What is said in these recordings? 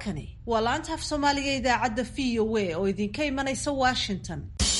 halkani waa laanta af soomaaliga idaacadda v o a oo idinka imanaysa washington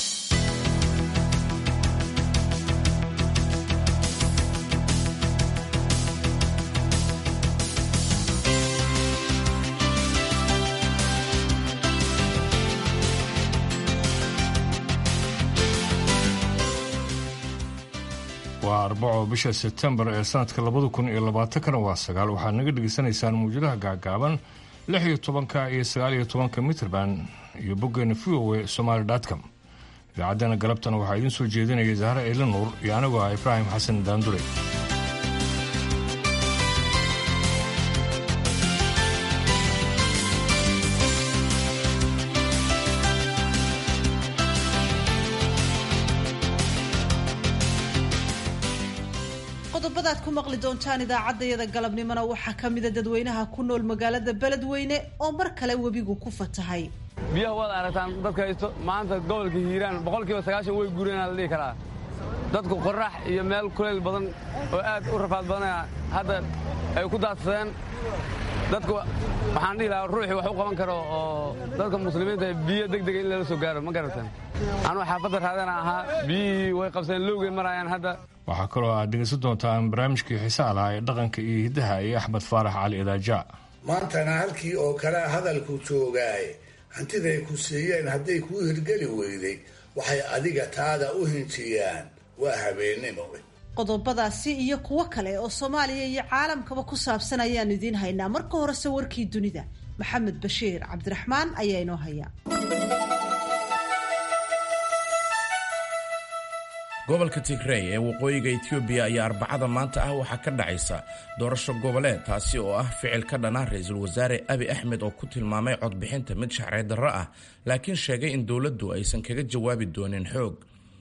waa arbaco bisha sebtembar ee sanadka labada kun iyo labaatankana waa sagaal waxaad naga dhegaysanaysaan muwjadaha gaagaaban lix iyo tobanka iyo sagaal iyo tobanka mitrband iyo boggeena v o a somaali com idaacaddana galabtana waxaa idiin soo jeedinaya zahra eila nuur iyo anigoo ah ibraahim xasan daandure qodobadaad ku maqli doontaan idaacaddayada galabnimona waxaa ka mida dadweynaha ku nool magaalada beledweyne oo mar kale webigu ku fatahay biyaha waad aragtaan dadka haysto maanta gobolka hiiraan boqolkiiba sagaashan way guureenaa la dhihi karaa dadku qorax iyo meel kulayl badan oo aad u rafaad badanaya hadda ay ku daadsadeen dadku waxaan dhihi lahaa ruuxii wax u qaban karo oo dadka muslimiinta biyo degdega in lala soo gaaro ma garataan anuu xaafadda raadana ahaa biyihii way qabseen lowgay maraayaan hadda waxaa kaloo aad dhegaysan doontaan barnaamijkii xiisaha lahaa ee dhaqanka iyo hiddaha iyo axmed faarax cali idaaja maantana halkii oo kalea hadalku joogaaye hantiday ku siiyeen hadday kuu hirgeli weyday waxay adiga taada u hinjiyaan waa habeennimo qodobadaasi iyo kuwo kale oo soomaaliya iyo caalamkaba ku saabsan ayaan idiin haynaa marka horese warkii dunida maxamed bashiir cabdiraxmaan ayaa inoo haya gobolka tigrey ee waqooyiga etoobiya ayaa arbacada maanta ah waxaa ka dhacaysa doorasho goboleed taasi oo ah ficil ka dhana ra-iisul wasaare abi axmed oo ku tilmaamay codbixinta mid shacreed darro ah laakiin sheegay in dowladdu aysan kaga jawaabi doonin xoog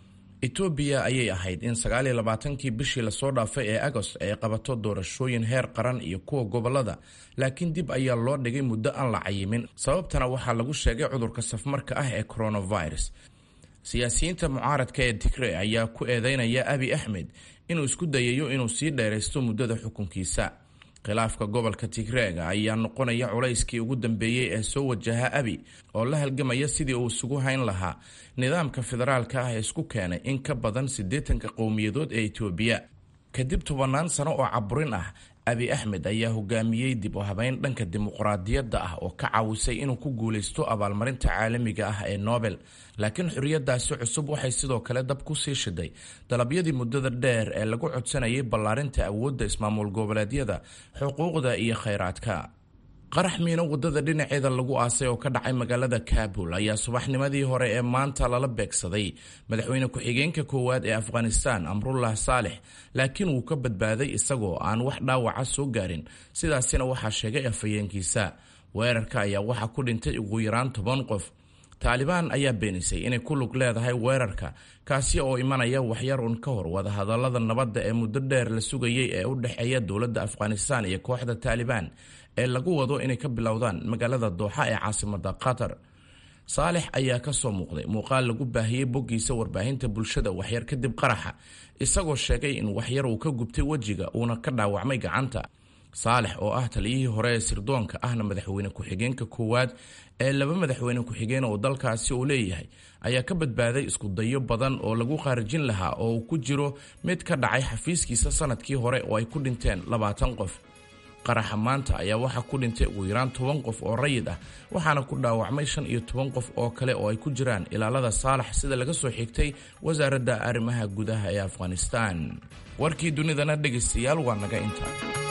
etoobiya ayay ahayd in sagaaliyo labaatankii bishii lasoo dhaafay ee agost ay qabato doorashooyin heer qaran iyo kuwa gobolada laakiin dib ayaa loo dhigay muddo aan la cayimin sababtana waxaa lagu sheegay cudurka safmarka ah ee coronavirus siyaasiyiinta mucaaradka ee tigre ayaa ku eedeynaya abi axmed inuu isku dayayo inuu sii dheeraysto muddada xukunkiisa khilaafka gobolka tigreega ayaa noqonaya culayskii ugu dambeeyey ee soo wajaha abi oo la halgamaya sidii uu isugu hayn lahaa nidaamka federaalka ah ee isku keenay in ka badan siddeetanka qowmiyadood ee etoobiya kadib tobannaan sano oo caburin ah abi axmed ayaa hogaamiyey dib u habeyn dhanka dimuqraadiyadda ah oo ka caawisay inuu ku guulaysto abaalmarinta caalamiga ah ee nobel laakiin xorriyadaasi cusub waxay sidoo kale dab ku sii shiday dalabyadii muddada dheer ee lagu codsanayay ballaarinta awoodda ismaamul goboleedyada xuquuqda iyo khayraadka qarax miino waddada dhinaceeda lagu aasay oo ka dhacay magaalada kabul ayaa subaxnimadii hore ee maanta lala beegsaday madaxweyne ku-xigeenka koowaad ee afghanistan amrullah saalex laakiin wuu ka badbaaday isagoo aan wax dhaawaca soo gaarin sidaasina waxaa sheegay afhayeenkiisa weerarka ayaa waxaa ku dhintay ugu yaraan toban qof taalibaan ayaa beenisay inay ku lug leedahay weerarka kaasi oo imanaya waxyar un ka hor wadahadallada nabadda ee muddo dheer la sugayay ee u dhexeeya dowladda afghanistan iyo kooxda taalibaan ee lagu wado inay ka bilowdaan magaalada dooxa ee caasimada qatar saalex ayaa ka soo muuqday muuqaal lagu baahiyey boggiisa warbaahinta bulshada waxyar kadib qaraxa isagoo sheegay in waxyar uu ka gubtay wejiga uuna ka dhaawacmay gacanta saalex oo ah taliyihii hore ee sirdoonka ahna madaxweyne ku-xigeenka koowaad ee laba madaxweyne ku-xigeen oo dalkaasi uu leeyahay ayaa ka badbaaday isku dayo badan oo lagu khaarijin lahaa oo uu ku jiro mid ka dhacay xafiiskiisa sanadkii hore oo ay ku dhinteen labaatan qof qaraxa maanta ayaa waxaa ku dhintay ugu yaraan toban qof oo rayid ah waxaana ku dhaawacmay shan iyo toban qof oo kale oo ay ku jiraan ilaalada saalax sida laga soo xigtay wasaaradda arrimaha gudaha ee afghanistan warkii dunidana dhegaystayaal waa naga inta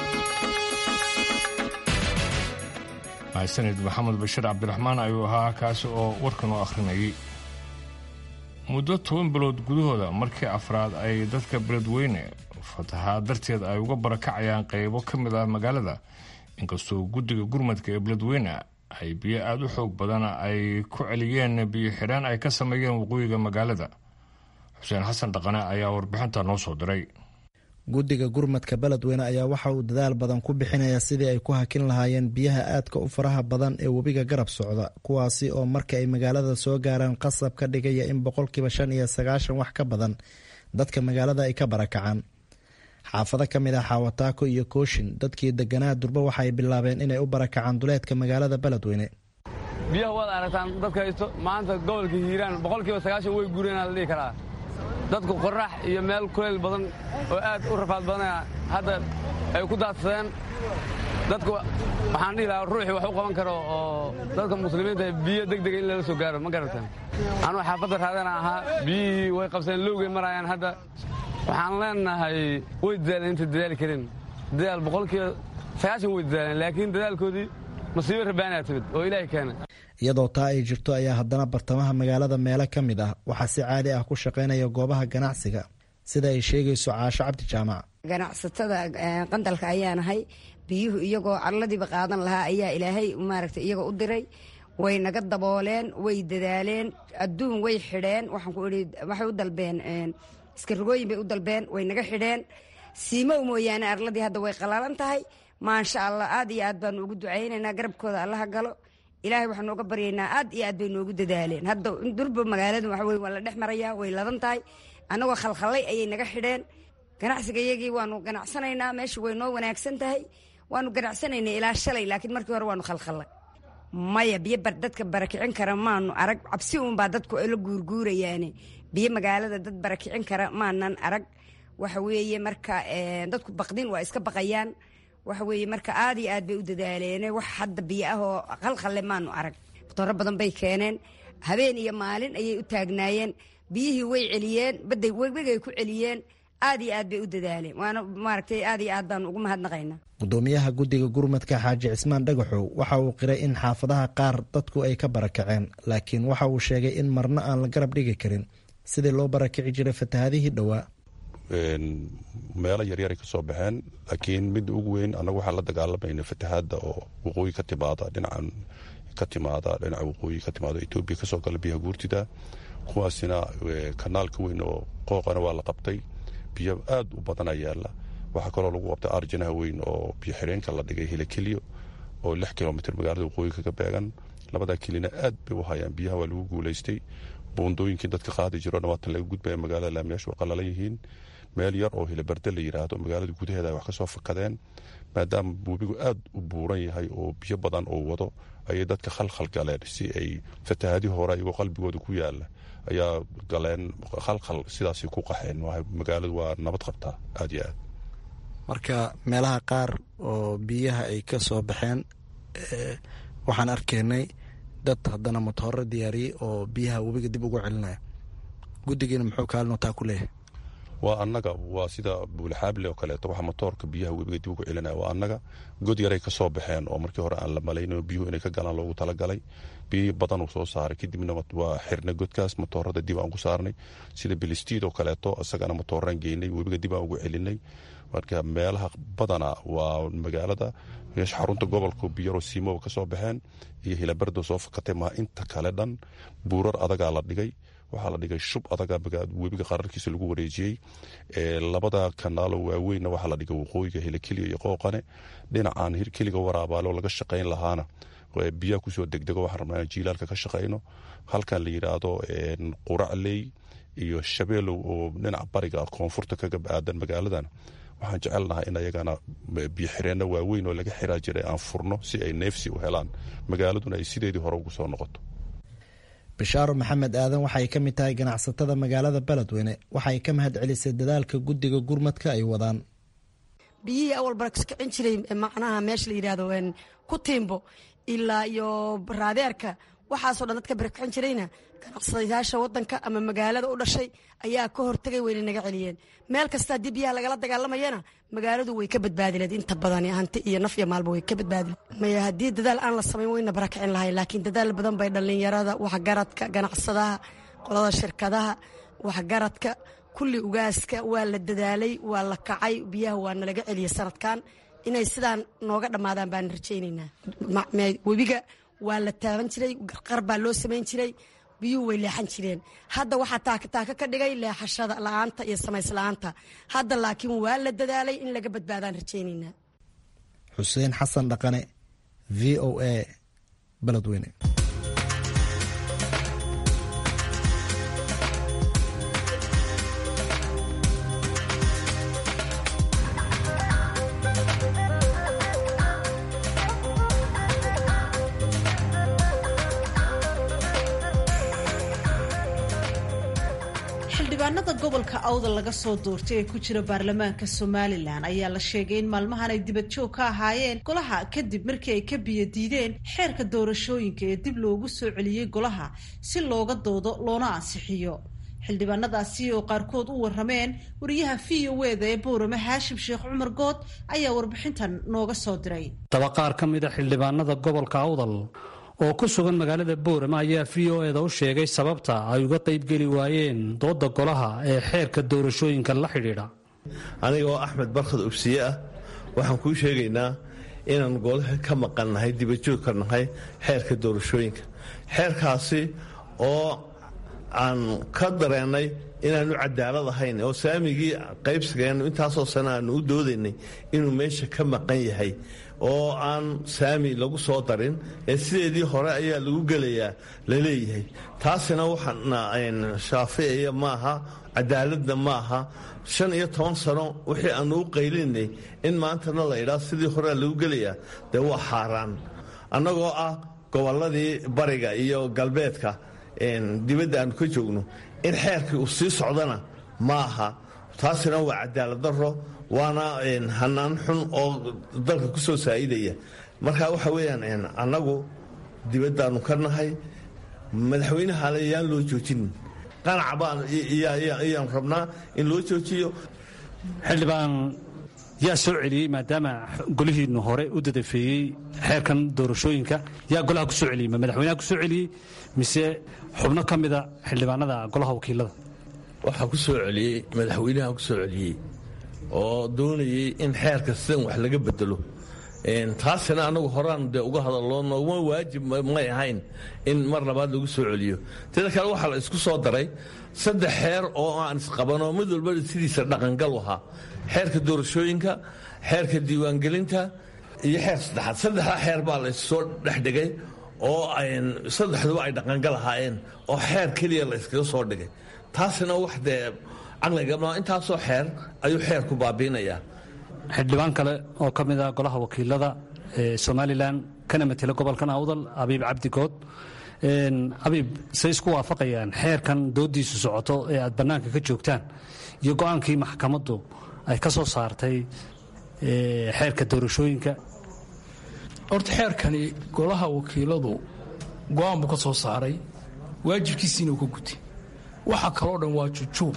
mahadsanid maxamed bashiir cabdiraxmaan ayuu ahaa kaasi oo warkan u akhrinayay muddo toban bilood gudahooda markii afraad ay dadka beledweyne fatahaad darteed ay uga barakacayaan qaybo ka mid ah magaalada inkastoo guddiga gurmadka ee beledweyne ay biyo aada u xoog badan ay ku celiyeen biyo xidhaan ay ka sameeyeen waqooyiga magaalada xuseen xasan dhaqane ayaa warbixinta noo soo diray guddiga gurmadka beledweyne ayaa waxa uu dadaal badan ku bixinaya sidii ay ku hakin lahaayeen biyaha aadka u faraha badan ee webiga garab socda kuwaasi oo marka ay magaalada soo gaaraan qasab ka dhigaya in boqolkiiba shan iyo sagaashan wax ka badan dadka magaalada ay ka barakacaan xaafado ka mid ah xaawataako iyo kooshin dadkii deganaa durba waxaay bilaabeen inay u barakacaan duleedka magaalada beledweyne biyaha waad aragtaan dadka haysto maanta gobolka hiiraan boqolkiiba sagaashan way guureenaa la dhihi karaa dadku qorrax iyo meel kuleyl badan oo aad u rafaad badanaya hadda ay ku daadsadeen dadku waxaan dhihi lahaa ruuxii wax u qaban karo oo dadka muslimiinta biyo deg dega in lala soo gaaro ma garataan anugu xaafadda raadana ahaa biyihii way qabseen lowgay maraayaan hadda waxaan leenahay way dadaaleen intay dadaali karin dadaal boqolkiiba sagaashan way dadaaleen laakiin dadaalkoodii masiibo rabaanaa timid oo ilaahay keena iyadoo taa ay jirto ayaa haddana bartamaha magaalada meelo ka mid ah waxaa si caadi ah ku shaqaynaya goobaha ganacsiga sida ay sheegayso caasho cabdi jaamac ganacsatada qandalka ayaanahay biyuhu iyagoo carladiiba qaadan lahaa ayaa ilaahay maaragtay iyagoo u diray way naga dabooleen way dadaaleen adduun way xidheen waxaan ku idhi waxay u dalbeen iskarogooyin bay u dalbeen way naga xidheen siimow mooyaane arladii hadda way qalaalan tahay maasha allah aad iyo aad baanu ugu ducaynaynaa garabkooda allaha galo ilaahay waxaanu uga baryaynaa aad iyo aad bay noogu dadaaleen hadda durba magaaladu waxa weye waa la dhex marayaa way ladan tahay annagoo khalkhallay ayay naga xidheen ganacsiga iyagii waanu ganacsanaynaa meesha way noo wanaagsan tahay waanu ganacsanaynay ilaa shalay laakiin markii hore waanu khalkhallay maya biyo dadka barakicin kara maanu arag cabsi uunbaa dadku la guurguurayaane biyo magaalada dad barakicin kara maanan arag waxa weeye marka dadku baqdin waa iska baqayaan waxa weeye marka aad iyo aad bay u dadaaleene wax hadda biyo ah oo qalqalle maanu arag matooro badan bay keeneen habeen iyo maalin ayay u taagnaayeen biyihii way celiyeen baday webigay ku celiyeen aad iyo aad bay u dadaaleen waana maaragtay aad iyo aad baanu ugu mahadnaqaynaa gudoomiyaha guddiga gurmadka xaaji cismaan dhagaxow waxa uu qiray in xaafadaha qaar dadku ay ka barakaceen laakiin waxa uu sheegay in marna aan la garab dhigi karin sidii loo barakici jiray fatahadihii dhowaa meelo yaryaray ka soo baxeen laakiin midda ugu weyn annagu waxaan la dagaalamayna fatahaadda oo waqooyi ka timaada dhinacan ka timaada dhinaca waqooyi ka timaada etoobiya kasoo gala biyaha guurtida kuwaasina kanaalka weyn oo qooqana waa la qabtay biyo aad u badana yaala waxaa kaloo lagu qabtay arjanaha weyn oo biyo xireenka la dhigay hilakeliyo oo lix kilomitr magaalada waqooyi kaga beegan labadaa kelina aad bay u hayaan biyaha waa lagu guulaystay buundooyinkii dadka qaadi jirona waatan laga gudbaya magaalada laamiyaashu waa qalalan yihiin meel yar oo hilabarde la yidhaahdo magaalada gudaheeda ay wax ka soo fakadeen maadaama webigu aad u buuran yahay oo biyo badan oo wado ayay dadka khalkhal galeen si ay fatahaadii hore iyagoo qalbigooda ku yaala ayaa galeen khalkhal sidaasay ku qaxeen magaaladu waa nabad qabtaa aad iyo aad marka meelaha qaar oo biyaha ay ka soo baxeen waxaan arkaynay dad haddana matooro diyaariyey oo biyaha webiga dib ugu celinaya guddigiina muxuu kaalino taa ku leeyahay waa annaga waa sida buulxaable oo kaleeto waxa motoorka biyaha webiga dib ugu celinaya waa annaga god yaray ka soo baxeen oo markii hore aan la malayno biyuhu inay ka galaan loogu talagalay biyo badan uu soo saaray kadibna waa xirnay godkaas motoorada dib aan ku saarnay sida bilistiid oo kaleeto isagana motooraan geynay webiga dib aan ugu celinay marka meelaha badana waa magaalada meesha xarunta gobolka biyaro siimoba ka soo baxeen iyo hilabardo soo fakatay maa inta kale dhan buurar adagaa la dhigay waxaa la dhigay shub adaga webiga qararkiisa lagu wareejiyey labada kanaalo waaweynna waxaa la dhigay waqooyiga hilakeliya iyo qooqane dhinacan hirkeliga waraabaalo laga shaqayn lahaana biyaha kusoo degdego waxaan rabnaa inaan jiilaalka ka shaqayno halkan la yidhaahdo quracley iyo shabeelow oo dhinaca bariga koonfurta kaga aadan magaaladan waxaan jecelnahay in ayagana biyo xireenno waaweyn oo laga xiraa jiray aan furno si ay neefsi u helaan magaaladuna ay sideedii hore ugu soo noqoto bishaaro maxamed aadan waxay ka mid tahay ganacsatada magaalada beledweyne waxay ka mahad celisay dadaalka guddiga gurmadka ay wadaan biyihii awal barakicin jiray macnaha meesha la yidhahdo ku tiimbo ilaa iyo raadeerka waxaasoo dhan dadka barakicin jirayna ganacsadayaasha wadanka ama magaalada u dhashay ayaa ka hortagay wayna naga celiyeen meel kasta haddii biyaha lagala dagaalamayana magaaladu way ka badbaadileed inta badan hanti iyo naf iyo maalba way ka badbaadile maya haddii dadaal aan la samayn wayna barakicin lahay laakiin dadaal badan bay dhallinyarada waxgaradka ganacsadaha qolada shirkadaha waxgaradka kulli ugaaska waa la dadaalay waa la kacay biyaha waa nalaga celiyey sanadkan inay sidaan nooga dhammaadaan baan rajaynaynaa webiga waa la taaban jiray qar baa loo samayn jiray biyuhu way leexan jireen hadda waxaa taakataaka ka dhigay leexashada la-aanta iyo samaysla'aanta hadda laakiin waa la dadaalay in laga badbaadaan rajaynaynaa xuseen xasan dhaqane v o a beledweyne gobolka awdal laga soo doortay ee ku jira baarlamaanka somalilan ayaa la sheegay in maalmahan ay dibad joog ka ahaayeen golaha kadib markii ay ka biyo diideen xeerka doorashooyinka ee dib loogu soo celiyey golaha si looga doodo loona ansixiyo xildhibaanadaasi oo qaarkood u warameen wariyaha v o eda ee boorame haashim sheekh cumar good ayaa warbixintan nooga soo diray daba qaar ka mid a xildhibaanada gobolka awdal oo ku sugan magaalada boorama ayaa v o eda u sheegay sababta ay uga qaybgeli waayeen dooda golaha ee xeerka doorashooyinka la xidhiidha aniga oo axmed barkhad ubsiye ah waxaan kuu sheegaynaa inaan golaha ka maqannahay dibajoog ka nahay xeerka doorashooyinka xeerkaasi oo aan ka dareennay inaanu cadaalad ahayn oo saamigii qaybsigeennu intaasoo sane aanu u doodaynay inuu meesha ka maqan yahay oo aan saami lagu soo darin ee sideedii hore ayaa lagu gelayaa la leeyahay taasina waxaana shaaficiya maaha cadaaladna maaha shan iyo toban sano wixii aanu u qaylinay in maantana la idhaa sidii horea lagu gelayaa dee waa xaaraan annagoo ah gobolladii bariga iyo galbeedka dibadda aanu ka joogno in xeerkii uu sii socdana ma aha taasina waa cadaalad daro waana hanaan xun oo dalka ku soo saa'idaya marka waxa weeyaan annagu dibaddaannu ka nahay madaxweynehale yaan loo joojinin qanaca baan ayaan rabnaa in loo joojiyo xildhibaan yaa soo celiyey maadaama golihiinnu hore u dadafeeyey xeerkan doorashooyinka yaa golaha ku soo celiyey ma madaxweynaha ku soo celiyey mise xubno ka mida xildhibaanada golaha wakiilada waxaa ku soo celiyey madaxweynaha ku soo celiyey oo doonayey in xeerka sidan wax laga bedelo taasina anagu horaan dee uga hadaloo nooguma waajib may ahayn in mar labaad lagu soo celiyo teda kale waxaa la isku soo daray saddex xeer oo aan isqabanoo mid walba sidiisa dhaqangal ahaa xeerka doorashooyinka xeerka diiwaangelinta iyo xeer saddexaad saddexda xeer baa la issoo dhexdhigay oo saddexduba ay dhaqangal ahaayeen oo xeer keliya la yskaga soo dhigay taasina wax dee caqliga intaasoo xeer ayuu xeerku baabiinayaa xildhibaan kale oo ka mid a golaha wakiilada ee somalilan kana matela gobolkan awdal abiib cabdigood abiib say isku waafaqayaan xeerkan doodiisu socoto ee aad bannaanka ka joogtaan iyo go-aankii maxkamaddu ay ka soo saartay xeerka doorashooyinka horta xeerkani golaha wakiiladu go-aan buu ka soo saaray waajibkiisiina uu ka gutay waxa kaloo dhan waa jujuub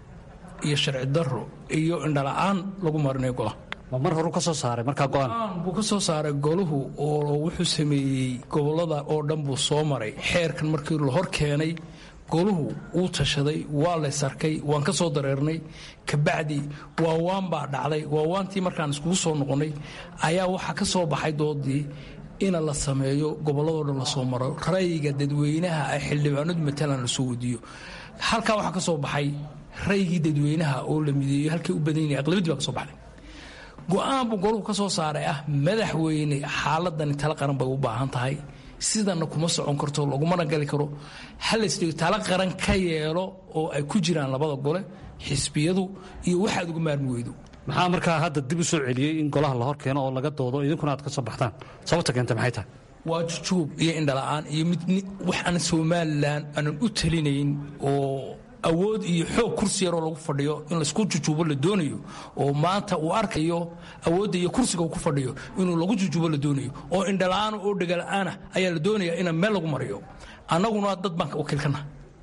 iyo sharci daro iyo indhala-aan lagu marinayo golaha ma mar horu ka soo saaray markaa go-aan buu ka soo saaray golahu oo wuxuu sameeyey gobolada oo dhan buu soo maray xeerkan markii la hor keenay goluhu wuu tashaday waa lays arkay waan ka soo dareernay kabacdi waawaan baa dhacday waawaantii markaan iskugu soo noqonnay ayaa waxaa ka soo baxay doodii ina la sameeyo gobolladoo dhan lasoo maro rayga dadweynaha ay xildhibaanadu matalan lasoo wadiyo halkaa waxaa ka soo baxay raygii dadweynaha oo la mideeyo halkay u badan yahin aqlabadii baa ka soo baxday go-aan buu goluhu ka soo saaray ah madaxweyne xaaladani tala qaran bay u baahan tahay sidanna kuma socon karto lagumana gali karo halaysdhigo tala qaran ka yeelo oo ay ku jiraan labada gole xisbiyadu iyo waxaad uga maarmi weydo maxaa markaa hadda dib u soo celiyey in golaha la hor keeno oo laga doodo idinkuna aad ka soo baxtaan sababta keenta maxay tahay waa jujuub iyo indhala-aan iyo mid wax aan somalilan aanan u talinayn oo awood iyo xoog kursi yaroo lagu fadhiyo in laysku jujuubo la doonayo oo maanta uu arkayo awoodda iyo kursiga uu ku fadhiyo inuu lagu jujuubo la doonayo oo indhala-aana oo dhegala-aana ayaa la doonaya ina meel lagu mariyo annaguna dad baan wakiilkana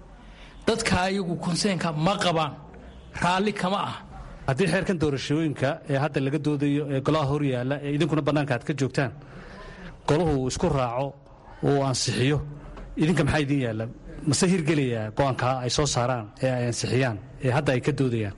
dadka ayagu konseenka ma qabaan raalli kama ah haddii xeerkan doorashooyinka ee hadda laga doodayo ee golaha hor yaalla ee idinkuna bannaanka aad ka joogtaan golahu uu isku raaco uu ansixiyo idinka maxaa idiin yaalla mase hirgelayaa go-aankaa ay soo saaraan ee ay ansixiyaan ee hadda ay ka doodayaan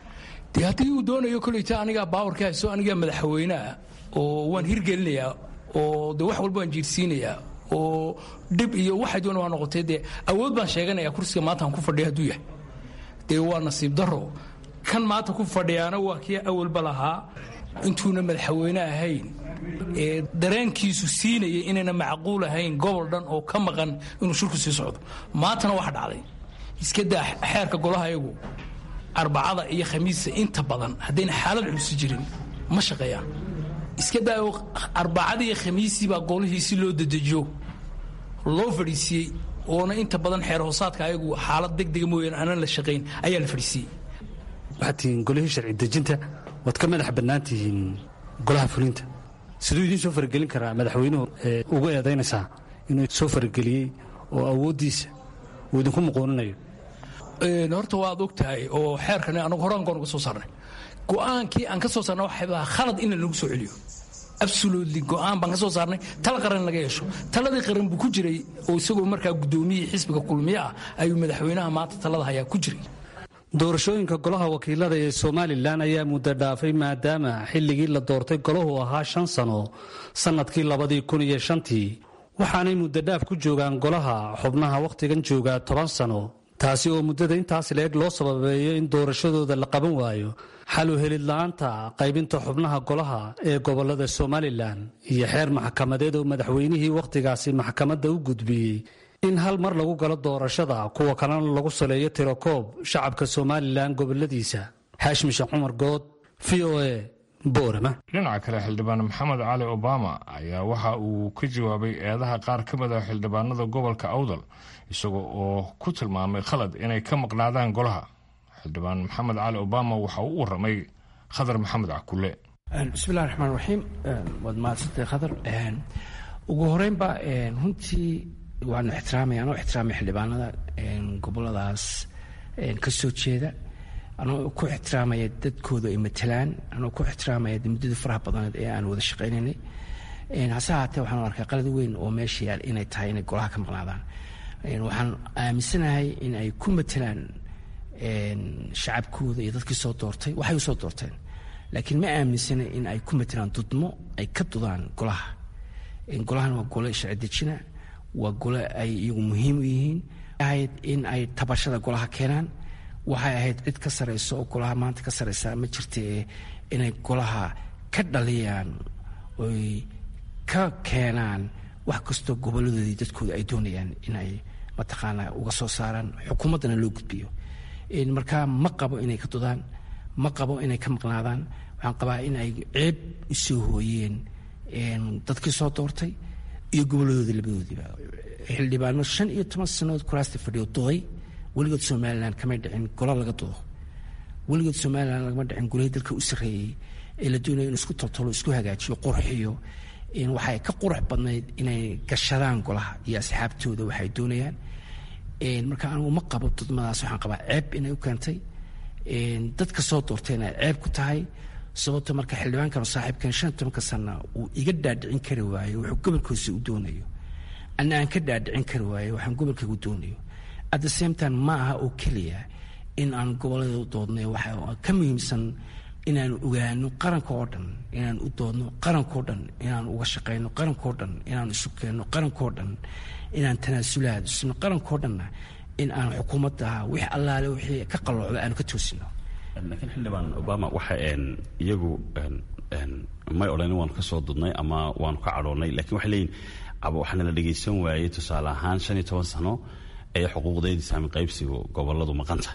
dee haddii uu doonayo koleyta anigaa baawarka hayso anigaa madaxweyneah oo waan hirgelinayaa oo de wax walba waan jiirsiinayaa oo dhib iyo waxay doona waa noqotay dee awood baan sheeganaya kursiga maanta aan ku fadhiya hadduu yahay dee waa nasiib daro kan maanta ku fadhiyaana waa kii awalba lahaa intuuna madaxweyne ahayn ee dareenkiisu siinaya inayna macquul ahayn gobol dhan oo ka maqan inuu shirku sii socdo maantana waxa dhacday iska daa xeerka golaha iyagu arbacada iyo khamiista inta badan haddayna xaalad culusi jirin ma shaqeeyaan iska daa arbacada iyo khamiistii baa golihii si loo dedejiyo loo fadhiisiiyey oona inta badan xeer hoosaadka ayagu xaalad degdega mooyaane aanan la shaqayn ayaa la fadhiisiiyey waxaad tihiin golihii sharci dejinta waad ka madax bannaan tihiin golaha fulinta siduu idiin soo faragelin karaa madaxweynuhu ugu eedaynaysaa inuu soo farageliyey oo awooddiisa uu idinku muquuninayo horta waad og tahay oo xeerkan anagu horaan goon uga soo saarnay go'aankii aan ka soo saarnay waxay baa khalad in lagu soo celiyo absolutely go'aan baan ka soo saarnay tala qaran laga yeesho taladii qaran buu ku jiray oo isagoo markaa guddoomiyihii xisbiga kulmiye ah ayuu madaxweynaha maanta talada hayaa ku jiray doorashooyinka golaha wakiilada ee somalilan ayaa muddo dhaafay maadaama xilligii la doortay golahu ahaa shan sano sannadkii labadii kun iyo shantii waxaanay muddo dhaaf ku joogaan golaha xubnaha wakhtigan joogaa toban sano taasi oo muddada intaas leeg loo sababeeyo in doorashadooda la qaban waayo xal u helid la-aanta qaybinta xubnaha golaha ee gobolada somalilan iyo xeer maxkamadeed oo madaxweynihii wakhtigaasi maxkamadda u gudbiyey in hal mar lagu galo doorashada kuwa kalena lagu saleeyo tirokoob shacabka somalilan goboladiisa xaashim sheekh cumar good v o a boorama dhinaca kale xildhibaan maxamed cali obama ayaa waxa uu ka jawaabay eedaha qaar ka mid a xildhibaanada gobolka awdal isaga oo ku tilmaamay khalad inay ka maqnaadaan golaha xildhibaan maxamed cali obama waxa uu u waramay khadar maxamed cakule bismillahi raxmaan raxiim waad mahadsantay khadar ugu horeynba runtii waanu ixtiraamaya anoo ixtiraamay xildhibaanada goboladaas ka soo jeeda anoo ku ixtiraamaya dadkooda ay matalaan anoo ku ixtiraamaya muddadii faraha badneed ee aan wada shaqaynaynay hase haatee waxaan arkay qalad weyn oo meesha yaal inay tahay inay golaha ka maqnaadaan waxaan aaminsanahay in ay ku matalaan shacabkooda iyo dadkii soo doortay waxay usoo doorteen laakiin ma aaminsana in ay ku matalaan dudmo ay ka dudaan golaha golahan waa gole sharci dejina waa gole ay iyagu muhiim u yihiin ahayd in ay tabashada golaha keenaan waxay ahayd cid ka sarayso oo golaha maanta ka saraysa ma jirtee inay golaha ka dhaliyaan oy ka keenaan wax kastoo goboladoodii dadkooda ay doonayaan inay mataqaanaa uga soo saaraan xukuumaddana loo gudbiyo markaa ma qabo inay ka dudaan ma qabo inay ka maqnaadaan waxaan qabaa in ay ceeb usoo hooyeen dadkii soo doortay iyo goboladooda labadoodiiba xildhibaano shan iyo toban sannadood kuraasta fadhiyo duday weligood somalilan kamay dhicin golo laga dudo weligood somalilan lagama dhicin golihii dalka u sarreeyey ee la doonaya in isku toltolo isku hagaajiyo qurxiyo waxay ka qurux badnayd inay gashadaan golaha iyo asxaabtooda waxay doonayaan marka anigu ma qabo dudmadaas waxaan qabaa ceeb inay u keentay dadka soo doortayna ceeb ku tahay sababto marka xildhibaankan saaxiibkan shan tobanka sana uu iga dhaadhicin kari waayo wuxuu gobolkiisa u doonayo ana aan ka dhaadhicin kari waayo waxaan gobolkayga u doonayo at the same time ma aha oo keliya in aan gobolada u doodnay waxa ka muhiimsan inaan ogaano qaranka oo dhan inaan u doodno qarankao dhan inaan uga shaqayno qarankao dhan inaan isu keenno qarankao dhan inaan tanaasulaad isno qarankao dhanna in aan xukuumadda wix allaale wixii ka qalloocda aanu ka toosino laakiin xildhibaan obama waxa iyagu may odhanin waanu ka soo dudnay ama waanu ka cadhoonnay lakiin waxay leeyihin waxaana la dhegaysan waayey tusaale ahaan shan iyo toban sano ee xuquuqdeedii saami qaybsigu goboladu maqanta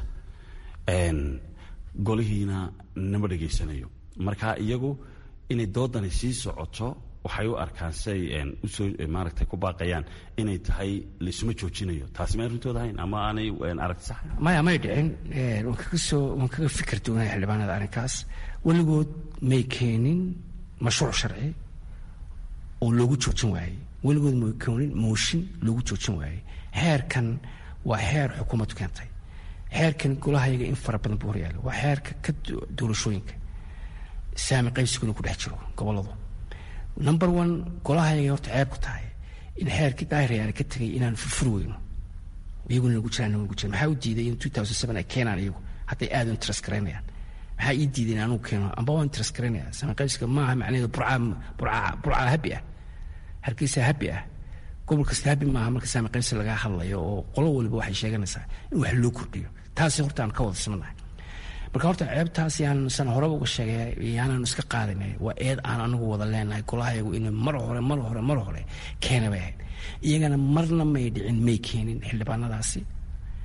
golihiina nama dhegaysanayo marka iyagu inay doodani sii socoto waxay u arkaan siay usoo maaragtay ku baaqayaan inay tahay laysuma joojinayo taasi may arrintooda ahayn ama aanay aragti sax maya may dhicin waan kaga soo waan kaga fikir duwanaya xildhibaanada arrinkaas weligood may keenin mashruuc sharci oo loogu joojin waayey weligood may keenin mooshin loogu joojin waayey xeerkan waa xeer xukuumaddu keentay xeerkan golahayaga in fara badan buu horyaala waa xeerka ka doorashooyinka saami qaybsiguna ku dhex jiro goboladu number one golahayaga horta ceeb ku tahay in xeerkii daahirayaana ka tegay inaan furfuri weyno iyaguna nagu jiraan nagu jira maxaa u diiday in two thousand seven ay keenaan iyagu hadday aad u interest garaynayaan maxaa ii diiday in anugu keeno amba waa interest garaynaya saami qaybsiga maaha macnaheedu burcaa burcaa burcaa habi ah hargeysa habi ah gobol kasta habi maaha marka saami qaybsi laga hadlayo oo qolo waliba waxay sheeganaysaa in wax loo kordhiyo taasi horta aan ka wada simanahay marka horta ceebtaas yaan san horeba uga sheegay yaanaan iska qaadanay waa eed aan anagu wada leenahay golahayagu inay mar hore mar hore mar hore keena bay ahayd iyagana marna may dhicin may keenin xildhibaanadaasi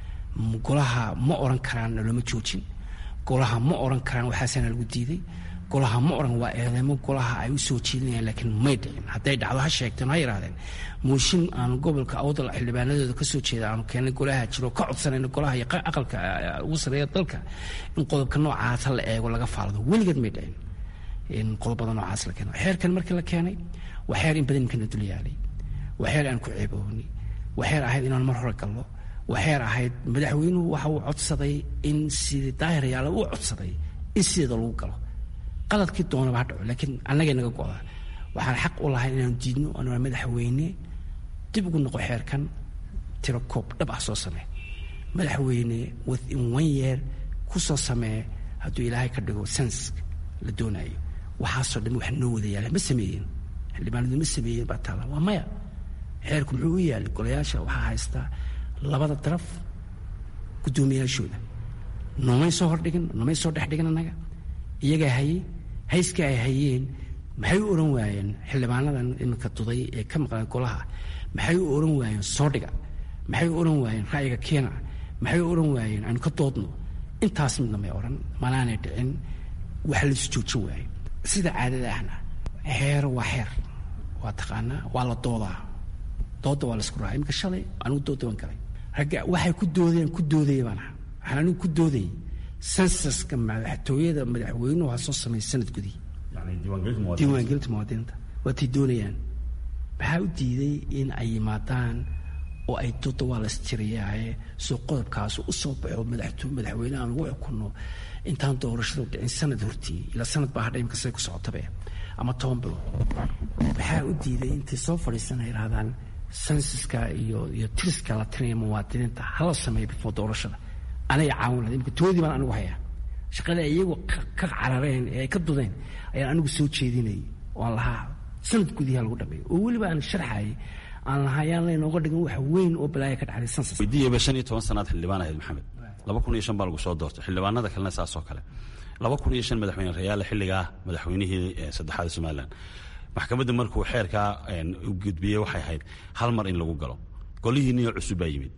golaha ma oran karaan naloma joojin golaha ma oran karaan waxaasaana lagu diiday golaha ma oran waa eedeymo golaha ay u soo jeedinayaan laakiin may dhicin hadday dhacdo ha sheegteen ha yidhahdeen mooshin aanu gobolka awdal xildhibaanadooda kasoo jeeda aanu keennay golaha jiro ka codsanayna golaha iyo aqalka ugu sareeya dalka in qodobka noocaasa la eego laga faalado weligeed may dhicin in qodobada noocaas la keeno xeerkan markii la keenay waa xeer in badan imkana dul yaalay waa xeer aan ku ceebooni waa xeer ahayd inaan mar hore gallo waa xeer ahayd madaxweynuhu waxa uu codsaday in sidii daahirayaala uu codsaday in sideeda lagu galo qaladkii doonaba ha dhaco laakiin annagay naga go-da waxaan xaq u lahay inaanu diidno anaa madaxweyne dib ugu noqo xeerkan tiro koob dhab ah soo samee madaxweyne within one year ku soo samee hadduu ilaahay ka dhigo sens la doonayo waxaasoo dhan wax noo wada yaala ma sameeyeen xildhibaanadu ma sameeyeen baa taala waa maya xeerku muxuu u yaalay golayaasha waxaa haystaa labada daraf guddoomiyaashooda noomay soo hordhigin noomay soo dhex dhigin annaga iyagaa hayey hayska ay hayeen maxay u ohan waayeen xildhibaanadan iminka duday ee ka maqlan golaha maxay u ohan waayeen soo dhiga maxay u ohan waayeen ra'yiga keena maxay u ohan waayeen aynu ka doodno intaas midna may odhan manaanay dhicin waxa laisu joojin waayo sida caadada ahna xeer waa xeer waa taqaanaa waa la doodaa dooda waa laisku raaa iminka shalay anigu dooda waan galay ragga waxay ku doodeen ku doodaya baan aha waxaan anigu ku doodayay sensaska madaxtooyada madaxweynuhu ha soo sameeya sanad gudii diiwaangelinta muwaadiniinta waatay doonayaan maxaa u diiday in ay yimaadaan oo ay dooda waa laistiriyaaye soo qodobkaas u soo baxo madaxweyne aan lagu xukunno intaan doorashadu dhicin sanad hortii ilaa sanad baa hadha imika say ku socotabe ama toban bilood maxaa u diiday intay soo fadhiisana yidhahdaan sensaska iyo iyo tiriska la tirinaya muwaadiniinta hala sameeya before doorashada anay caawin lahayd imika toodii baan anigu hayaa shaqada iyagu ka carareen ee ay ka dudeen ayaan anigu soo jeedinayay oo aan lahaa sanad gudiha lagu dhameeyo oo weliba aan sharxayay aan lahaa yaan laynooga dhigin wax weyn oo balaaya ka dhacday sensas weydiiyaba shan iyo toban sanaad xildhibaan ahayd maxamed laba kun iyo shan baa lagu soo doortay xildhibaanada kalena saas oo kale laba kun iyo shan madaxweyne rayaale xilligaa madaxweynihii saddexaad somalilan maxkamadda markuu xeerkaa u gudbiyey waxay ahayd hal mar in lagu galo golihii niyo cusub baa yimid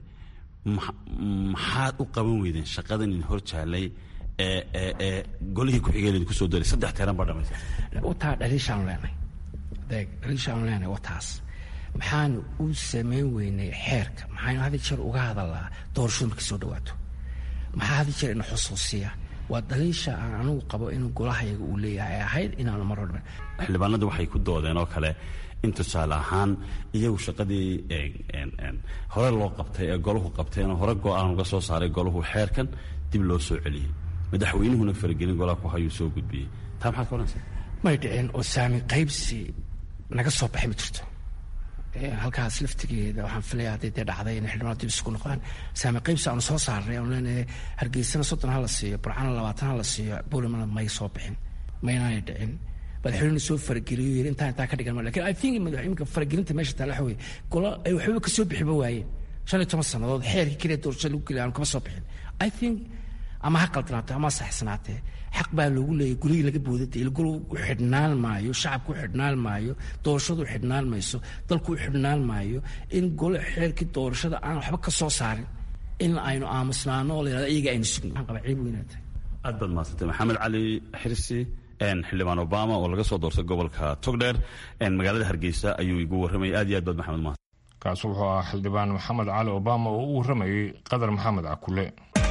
maxaad u qaban weydeen shaqadan in hor jaalay ee golihii ku-xigeen kusoo daray saddex teeran baa dhamaysa wataa dhaliishaanu leenahay deeg dhaliishaanu leenahay wataas maxaanu u samayn weynay xeerka maxaynu had jeer uga hadalaa doorashadu markay soo dhawaato maxaa had jeer ina xusuusiya waa dhaliisha aan anigu qabo inuu golahayaga uu leeyahay ahayd inaanu mar horba xildhibaanadu waxay ku doodeen oo kale in tusaale ahaan iyagu shaqadii hore loo qabtay ee golahu qabteenoo hore go-aan uga soo saaray golahu xeerkan dib loo soo celiyey madaxweynuhuna faragelin golaha ku hayuu soo gudbiyey taa maxaad ka odhanaysaa may dhicin oo saamin qaybsi naga soo baxay ma jirto halkaas laftigeeda waxaan filaya hadday dee dhacday inay xildhibaanadu dib isugu noqdaan saami qaybsi aanu soo saarnay aanu leenahay hargeysana soddon ha la siiyo burcana labaatan ha la siiyo boolimana may soo bixin maynaanay dhicin madaxweynuhu soo farageliyo yiri intaa intaa ka dhigan lakin i think madaxweynuka faragelinta meesha taala waxa weye gola ay waxbaba ka soo bixiba waayeen shan iyo toban sannadood xeerkii keliya doorashada lagu geliya aanu kama soo bixin i think ama ha qaldanaatee ama ha saxsanaatee xaq baa loogu leeyahy gurigii laga boodada ilgol u xidhnaan maayo shacabku u xidhnaan maayo doorashadu u xidhnaan mayso dalku u xidhnaan maayo in gole xeerkii doorashada aan waxba ka soo saarin in aynu aamusnaano oo la yidhahdo iyaga aynu sugno waxaan qabaa ciib weynaatay aad baad mahadsantay maxamed cali xirsi xildhibaan obama oo laga soo doortay gobolka togdheer magaalada hargeysa ayuu igu warramayay aad iyo aad baad maxamed mahad kaas wuxuu ahaa xildhibaan maxamed cali obama oo u warramayey qadar maxamed cakule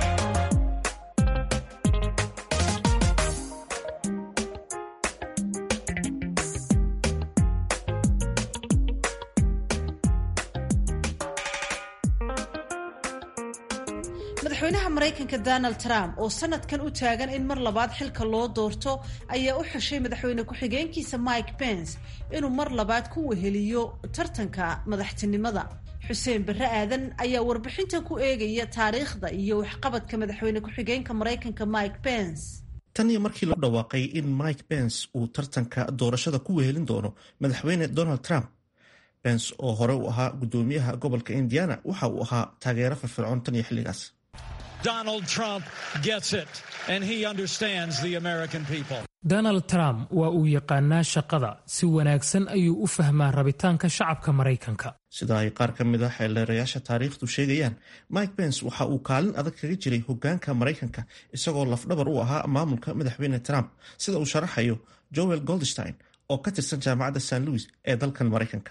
madaxweynaha maraykanka donald trump oo sanadkan u taagan in mar labaad xilka loo doorto ayaa u xeshay madaxweyne ku-xigeenkiisa mike pence inuu mar labaad ku weheliyo tartanka madaxtinimada xuseen barre aadan ayaa warbixintan ku eegaya taariikhda iyo waxqabadka madaxweyne ku-xigeenka maraykanka mike pence tan iyo markii lagu dhawaaqay in mike pence uu tartanka doorashada ku wehelin doono madaxweyne donald trump pence oo hore u ahaa guddoomiyaha gobolka indiana waxa uu ahaa taageero firfircoon tan iyo xilligaas Donald Trump gets it, and he understands the American people. donald trump waa uu yaqaanaa shaqada si wanaagsan ayuu u fahmaa rabitaanka shacabka maraykanka sida ay qaar ka mid a xeeldeerayaasha taariikhdu sheegayaan mike pence waxa uu kaalin adag kaga jiray hogaanka maraykanka isagoo lafdhabar u ahaa maamulka madaxweyne trump sida uu sharaxayo joel goldstein oo ka tirsan jaamacadda st louis ee dalkan maraykanka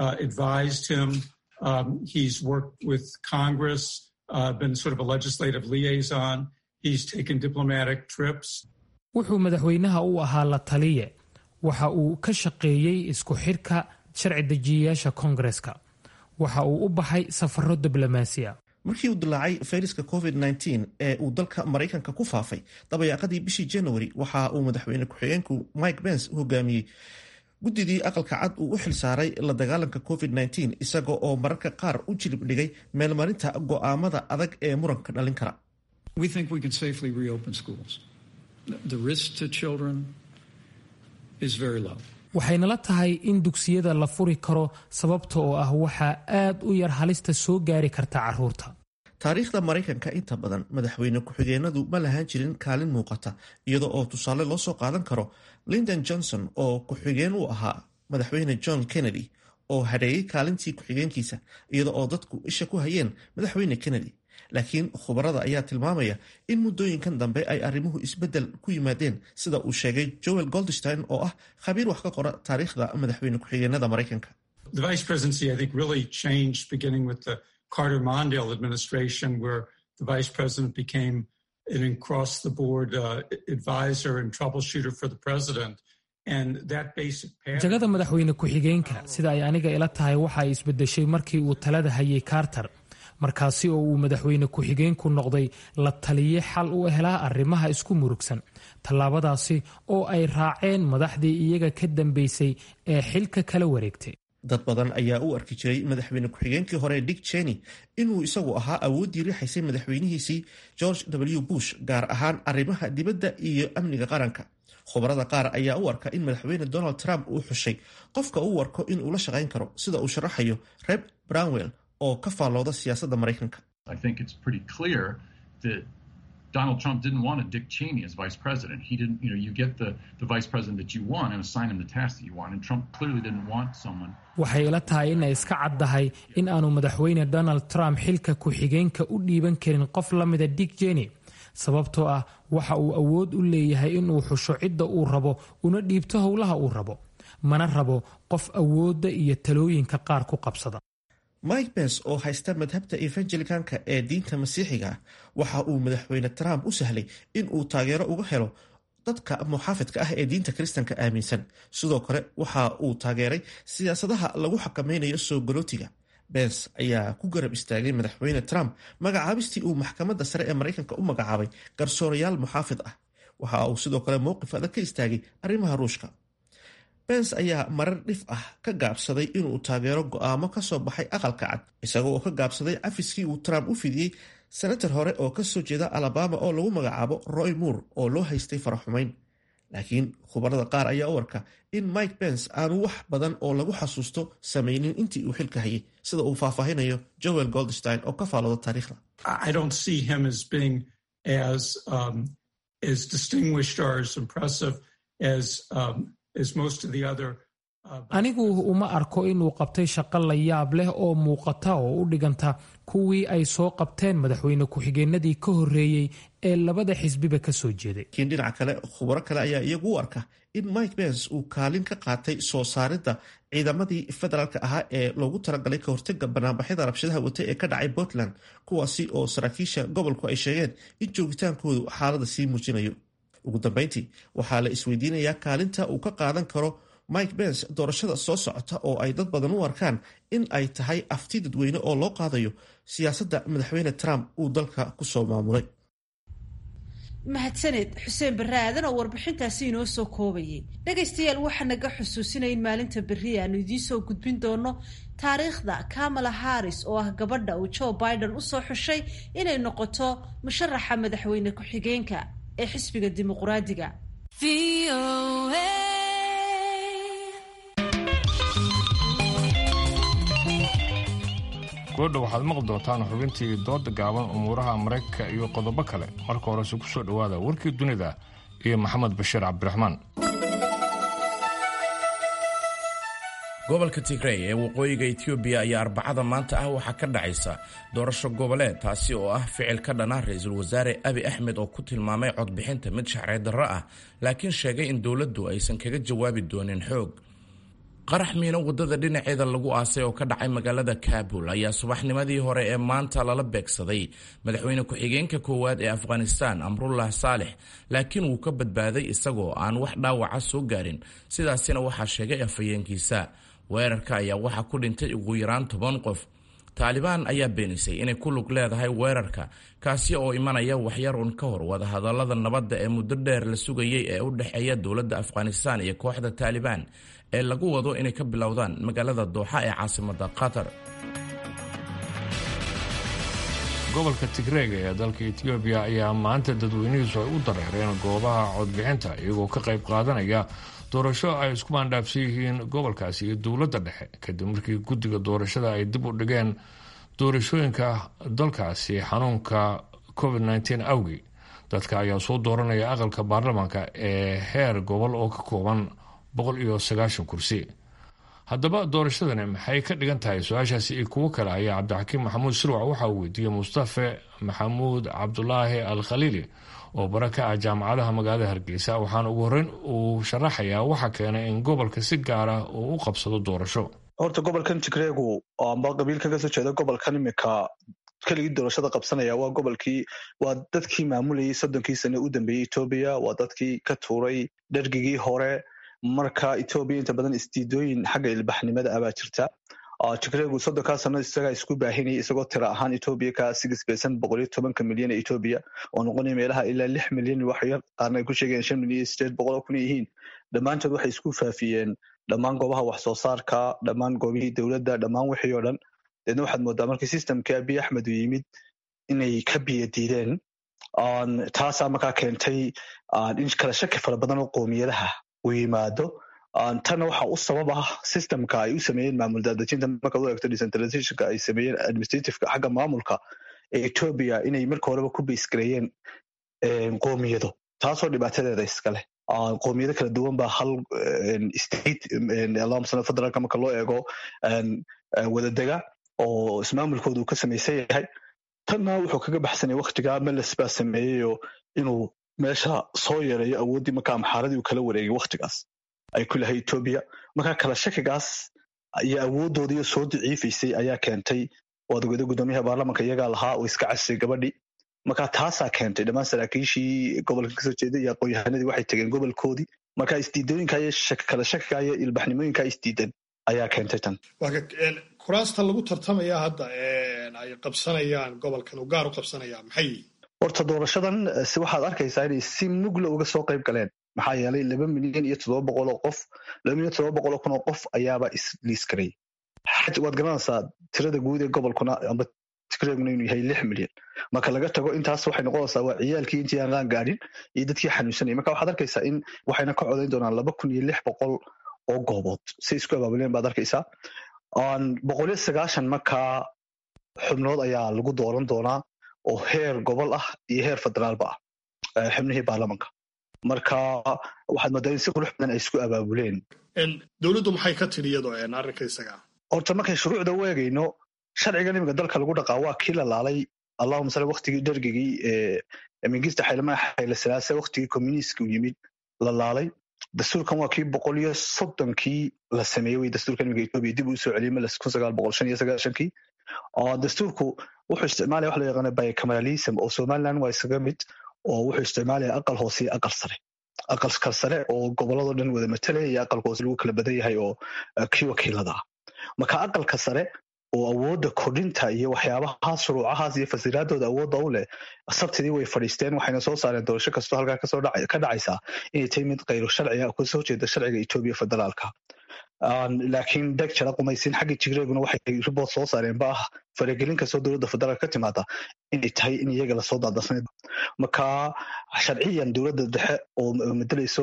wuxuu madaxweynaha u ahaa la taliye waxa uu ka shaqeeyey isku xidhka sharci dejiyayaasha koongareska waxa uu u baxay safaro diblomaasiya markii uu dilaacay fayraska covid -19 ee uu dalka maraykanka ku faafay dabayaaqadii bishii january waxa uu madaxweyne ku-xigeenku mike pence hogaamiyey guddidii aqalka cad uu u xilsaaray la dagaalanka covid -19 isaga oo mararka qaar u jilib dhigay meelmarinta go'aamada adag ee muranka dhalin kara waxaynala tahay in dugsiyada la furi karo sababta oo ah waxaa aad u yar halista soo gaari karta caruurta taariikhda maraykanka inta badan madaxweyne ku-xigeenadu ma lahaan jirin kaalin muuqata iyada oo tusaale loo soo qaadan karo lindon johnson oo ku-xigeen u ahaa madaxweyne john kennedy oo hadheeyey kaalintii ku-xigeenkiisa iyada oo dadku isha ku hayeen madaxweyne kennedy laakiin khubarada ayaa tilmaamaya in muddooyinkan dambe ay arrimuhu isbeddel ku yimaadeen sida uu sheegay joel goldstein oo ah khabiir wax ka qora taariikhda madaxweyne ku-xigeenada maraykanka Carter Mondale administration, where the vice president became an across the board uh, advisor and troubleshooter for the president. jagada madaxweyne ku-xigeenka sida ay aniga ila tahay waxa ay isbedeshay markii uu talada hayay carter markaasi oo uu madaxweyne ku-xigeenku noqday la taliye xal u helaa arrimaha isku murugsan tallaabadaasi oo ay raaceen madaxdii iyaga ka dambeysay ee xilka kala wareegtay dad badan ayaa u arki jiray madaxweyne ku-xigeenkii hore dick cheney inuu isagu ahaa awooddii riixaysay madaxweynihiisii george w bush gaar ahaan arrimaha dibadda iyo amniga qaranka khubarada qaar ayaa u arka in madaxweyne donald trump uu xushay qofka uu arko inuu la shaqayn karo sida uu sharaxayo reb brownwell oo ka faallooda siyaasadda maraykanka Donald Trump didn't want a Dick Cheney as vice president. He didn't, you know, you get the, the vice president that you want and assign him the task that you want. And Trump clearly didn't want someone. waxay ila tahay inay iska caddahay in aanu madaxweyne donald trump xilka ku-xigeenka u dhiiban karin qof la mida dick jeny sababtoo ah waxa uu awood u leeyahay inuu xusho cidda uu rabo una dhiibto howlaha uu rabo mana rabo qof awoodda iyo talooyinka qaar ku qabsada mike pence oo haysta madhabta evangelicanka ee diinta masiixiga waxa uu madaxweyne trump u sahlay in uu taageero uga helo dadka muxaafidka ah ee diinta kiristanka aaminsan sidoo kale waxa uu taageeray siyaasadaha lagu xakameynayo soo galootiga bens ayaa ku garab istaagay madaxweyne trump magacaabistii uu maxkamadda sare ee maraykanka u magacaabay garsoorayaal muxaafid ah waxa uu sidoo kale mowqif adag ka istaagay arrimaha ruushka bens ayaa marar dhif ah ka gaabsaday inuu taageero go'aamo ka soo baxay aqalka cad isagoo oo ka gaabsaday cafiskii uu trump u fidiyey senator hore oo ka soo jeeda alabama oo lagu magacaabo roy moore oo loo haystay faraxumayn laakiin khubarada qaar ayaa u arka in mike pence aanu wax badan oo lagu xasuusto samaynin intii uu xilka hayay sida uu faahfaahinayo joel goldstein oo ka faalooda taariikhda I don't see him as being as um, as distinguished or as impressive as um, as most of the other. anigu uma arko inuu qabtay shaqo la yaab leh oo muuqata oo u dhiganta kuwii ay soo qabteen madaxweyne ku-xigeenadii ka horreeyey ee labada xisbiba ka soo jeeday laakiin dhinaca kale khubaro kale ayaa iyagu u arka in mike pence uu kaalin ka qaatay soo saaridda ciidamadii federaalka ahaa ee loogu talagalay ka hortaga banaanbaxyada rabshadaha wata ee ka dhacay portland kuwaasi oo saraakiisha gobolku ay sheegeen in joogitaankoodu xaalada sii muujinayo ugu dambeyntii waxaa la isweydiinayaa kaalinta uu ka qaadan karo mike pence doorashada soo socota oo ay dad badan u arkaan in ay tahay afti dadweyne oo loo qaadayo siyaasadda madaxweyne trump uu dalka kusoo maamulay mahadsaned xuseen barre aadan oo warbixintaasi inoo soo koobayay dhegaystayaal waxaa naga xusuusinaya in maalinta berri aanu idiin soo gudbin doono taariikhda kamala harris oo ah gabadha uu joe biden usoo xushay inay noqoto musharaxa madaxweyne ku-xigeenka ee xisbiga dimuqraadiga goodha waxaad maqli doontaan xubintii dooda gaaban umuuraha maraykanka iyo qodobo kale marka horese ku soo dhowaada warkii dunida iyo maxamed bashiir cabdiraxmaan gobolka tigrey ee waqooyiga etoobiya ayaa arbacada maanta ah waxaa ka dhacaysa doorasho goboleed taasi oo ah ficil ka dhana ra-iisul wasaare abi axmed oo ku tilmaamay codbixinta mid shacreed darro ah laakiin sheegay in dowladdu aysan kaga jawaabi doonin xoog qarax miino waddada dhinaceeda lagu aasay oo ka dhacay magaalada kaabul ayaa subaxnimadii hore ee maanta lala beegsaday madaxweyne ku-xigeenka koowaad ee afghanistan amrullah saalex laakiin wuu ka badbaaday isagoo aan wax dhaawaca soo gaarin sidaasina waxaa sheegay afhayeenkiisa weerarka ayaa waxaa ku dhintay ugu yaraan toban qof taalibaan ayaa beenisay inay ku lug leedahay weerarka kaasi oo imanaya waxyar un ka hor wadahadallada nabadda ee muddo dheer la sugayay ee u dhexeeya dowladda afghanistan iyo kooxda taalibaan ee lagu wado inay ka bilowdaan magaalada dooxa ee caasimadda qatar gobolka tigreega ee dalka etoobiya ayaa maanta dadweynihiisu ay u dareereen goobaha codbixinta iyagoo ka qayb qaadanaya doorasho ay isku maandhaafsan yihiin gobolkaasi iyo dowladda dhexe kadib markii guddiga doorashada ay dib u dhigeen doorashooyinka dalkaasi xanuunka covid nteen awgii dadka ayaa soo dooranaya aqalka baarlamaanka ee heer gobol oo ka kooban boqol iyo sagaashan kursi haddaba doorashadani maxay ka dhigan tahay su-aashaasi iyo kuwo kale ayaa cabdixakiim maxamuud sirwac waxa uu weydiiyey mustafe maxamuud cabdulaahi al khaliili oo bara ka ah jaamacadaha magaalada hargeysa waxaana ugu horreyn uu sharaxayaa waxa keenay in gobolka si gaara uu u qabsado doorasho horta gobolkan tigreegu amba qabiilka kasoo jeeda gobolkan imika keligii doorashada qabsanaya waa gobolkii waa dadkii maamulayay soddonkii sane u dambeeyey etoobiya waa dadkii ka tuuray dhergigii hore marka etoobiya inta badan isdiidooyin xagga ilbaxnimada abaa jirta tigreegu soddonkaa sano isagaa isku baahinayay isagoo tira ahaan etoobiya ka sigisbaysan boqol iyo tobanka milyan ee etoobiya oo noqonaya meelaha ilaa lix milyan wax yar qaarna ay ku sheegayaan shan milyan iyo sideed boqol oo kun yihiin dhammaantood waxay isku faafiyeen dhammaan goobaha wax soo saarka dhammaan goobihii dowladda dhammaan wixii oo dhan deedna waxaad moodaa markii systemkii abiy axmed uu yimid inay ka biyo diideen taasaa markaa keentay in kala shaki fara badan oo qoomiyadaha uu yimaado tanna waxa u sabab ah systemka ay u sameeyeen maamul daadejinta markaad u eegto decentralizationka ay sameeyeen administrativeka xagga maamulka ee etoobiya inay marka horeba ku baysgareeyeen qoomiyado taasoo dhibaatadeeda iskale qoomiyado kala duwan baa hal state allahuma federaalka marka loo eego wadadega oo ismaamulkooda uu ka samaysan yahay tanna wuxuu kaga baxsanay waktigaa meles baa sameeyeyoo inuu meesha soo yeereeyo awooddii marka amxaaradii uu kala wareegay waktigaas ay ku lahay etoobiya marka kala shakigaas iyo awooddoodiiyo soo daciifaysay ayaa keentay wadagooda guddoomiyaha baarlamanka iyagaa lahaa oo iska casisay gabadhii marka taasaa keentay dhammaan saraakiishii gobolka kasoo jeeday iyo aqoon-yahanadii waxay tegeen gobolkoodii marka isdiidooyinka iyo kala shakiga iyo ilbaxnimooyinka isdiidan ayaa keentay tan kuraasta lagu tartamaya hadda ay qabsanayaan gobolkan uu gaar u qabsanaya maxay horta doorashadan waxaad arkaysaa inay si mugla uga soo qayb galeen maxaa yeelay laba milyan iyo toddoba boqol oo qof laba milyan toddoba boqol oo kun oo qof ayaaba isliiskaray waad garanaysaa tirada guud ee gobolkuna amba tigreeguna inuu yahay lix milyan marka laga tago intaas waxay noqonaysaa waa ciyaalkii intii aan qaan gaadhin iyo dadkii xanuunsanayay marka waxaad arkaysaa in waxayna ka codayn doonaan laba kun iyo lix boqol oo goobood si isku abaabuleen baad arkaysaa boqol iyo sagaashan markaa xubnood ayaa lagu dooran doonaa oo heer gobol ah iyo heer federaalba ah xubnihii baarlamanka marka waxaad moodaa in si qurux badan ay isku abaabuleen dowladdu maxay ka tidhi iyadoo arrinka isaga horta markay shuruucda u eegayno sharcigan iminka dalka lagu dhaqaa waa kii la laalay allahuma sale waktigii dhergigii mingista xaylama xayle salaase waktigii communiistka uu yimid la laalay dastuurkan waa kii boqol iyo soddonkii la sameeyey wey dastuurkan iminka etoobiya dib uu soo celiyey meles kun sagaal boqol shan iyo sagaashankii dastuurku wuxuu isticmaalaya wax loo yaqaana bicameralism oo somaliland waa isaga mid oo wuxuu isticmaalaya aqal hoose iyo aqal sare aqalka sare oo gobolladoo dhan wada matalaya iyo aqalka hoose lagu kala badan yahay oo kii wakiilada ah marka aqalka sare oo awoodda kordhinta iyo waxyaabahaas shuruucahaas iyo fasiraadooda awoodda u leh sabtidii way fadhiisteen waxayna soo saareen doorasho kastoo halkaa kasoo ka dhacaysaa inay tahay mid kayro sharciga oo kasoo jeeda sharciga etoobiya federaalka laakiin deg jara qumaysin xaggii tigreeguna waxay riboort soo saareen ba ah faragelin kastoo dowladda federaalka ka timaada inay tahay in iyaga lasoo daadasnay marka sharciyan dowladda dhexe oo madalayso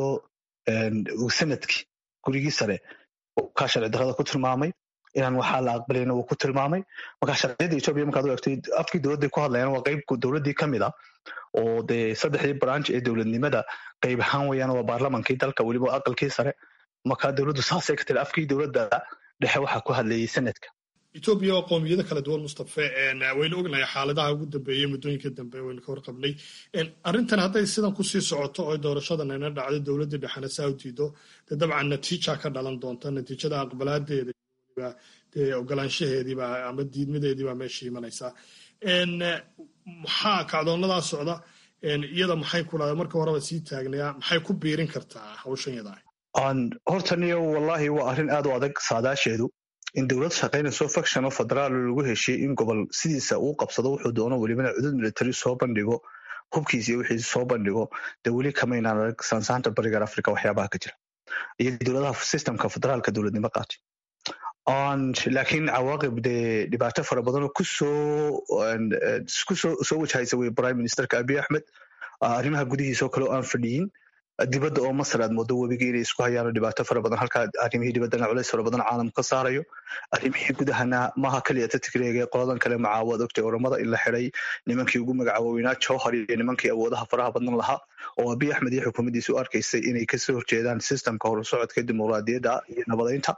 sanadkii gurigii sare kaa sharci darrada ku tilmaamay inaan waxaa la aqbalayna wuu ku tilmaamay marka sharciyadda etoobiya markaad u eegtay afkii dowladday ku hadlayaan waa qayb dowladdii ka mid a oo dee saddexdii branch ee dowladnimada qayb ahaan weyaan waa baarlamankii dalka weliba aqalkii sare marka dowladdu saasay ka tiri afkii dowladda dhexe waxaa ku hadlayay sanadka etoobiya oo qowmiyado kala duwan mustafe waynu ognahay xaaladaha ugu dambeeyey muddooyinka dambe waynu ka warqabnay arrintan hadday sidan kusii socoto oo doorashadan ayna dhacdo dowladda dhexena saa u diido dee dabcan natiija ka dhalan doonta natiijada aqbalaadeeda dee ogolaanshaheediiba ama diidmadeediibaa meesha imanaysaa maxaa kacdoonadaa socda iyada maxay ku dhahda marka horeba sii taagnaya maxay ku biirin kartaa hawshan yadaa hortaniyo wallahi waa arrin aad u adag saadaasheedu in dowlad shaqaynayso faction oo federaal lagu heshiye in gobol sidiisa uu qabsado wuxuu doono welibana cudud military soo bandhigo hubkiisa iyo wixiisa soo bandhigo dee weli kamaynaan arag saansaanta barigar africa waxyaabaha ka jira iyo dowladaha systemka federaalka dowladnimo qaatay laakiin cawaaqib dee dhibaato fara badanoo kusoo kusoo soo wajahaysa wey prime ministerka abiy axmed arrimaha gudihiisa oo kale oo aan fadhiyin dibadda oo masar aad moodo webiga inay isku hayaano dhibaato fara badan halkaa arrimihii dibaddana culays fara badan caalamku ka saarayo arrimihii gudahana maaha keliya tatigreega qoladan kale macaawad ogtay oramada in la xiday nimankii ugu magacaawoweynaa jowhar iyo nimankii awoodaha faraha badan lahaa oo abiy axmed iyo xukuumaddiisa u arkaysay inay kasoo horjeedaan systemka horusocodka dimuqraadiyadda iyo nabadaynta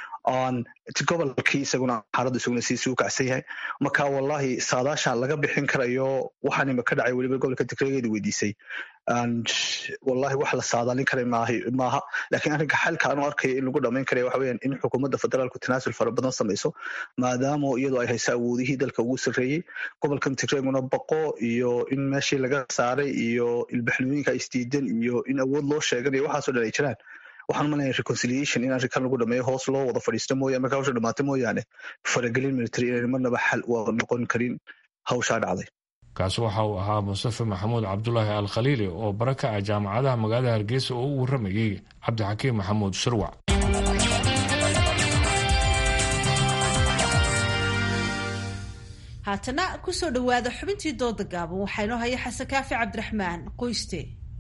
gobolkii isaguna xaaladdu isaguna siisi u kacsan yahay marka wallahi saadaasha laga bixin karayo waxaan ima ka dhacay weliba gobolka tigreegeeda weydiisay wallahi wax la saadaalin kara maaha laakiin arrinka xalka aanu arkaya in lagu dhamayn karaya waxa weyaan in xukuumadda federaalku tanaasul fara badan samayso maadaama iyadoo ay hayso awoodihii dalka ugu sarreeyey gobolkan tigreeguna baqo iyo in meeshii laga saaray iyo ilbaxnooyinka isdiidan iyo in awood loo sheeganayo waxaasoo dhan ay jiraan waxaan umalaya reconciliation in arrinkan lagu dhameeyo hoos loo wada fadhiisto mooyaane marka hawsha dhamaata mooyaane faragelin military inayna marnaba xal waa noqon karin hawshaa dhacday kaasi waxa uu ahaa mustafe maxamuud cabdulaahi al khaliili oo bara ka ah jaamacadaha magaalada hargeysa oo u warramayey cabdixakiim maxamuud shirwac haatana kusoo dhowaada xubintii dooda gaaban waxaa inoo haya xasan kaafi cabdiraxmaan qoyste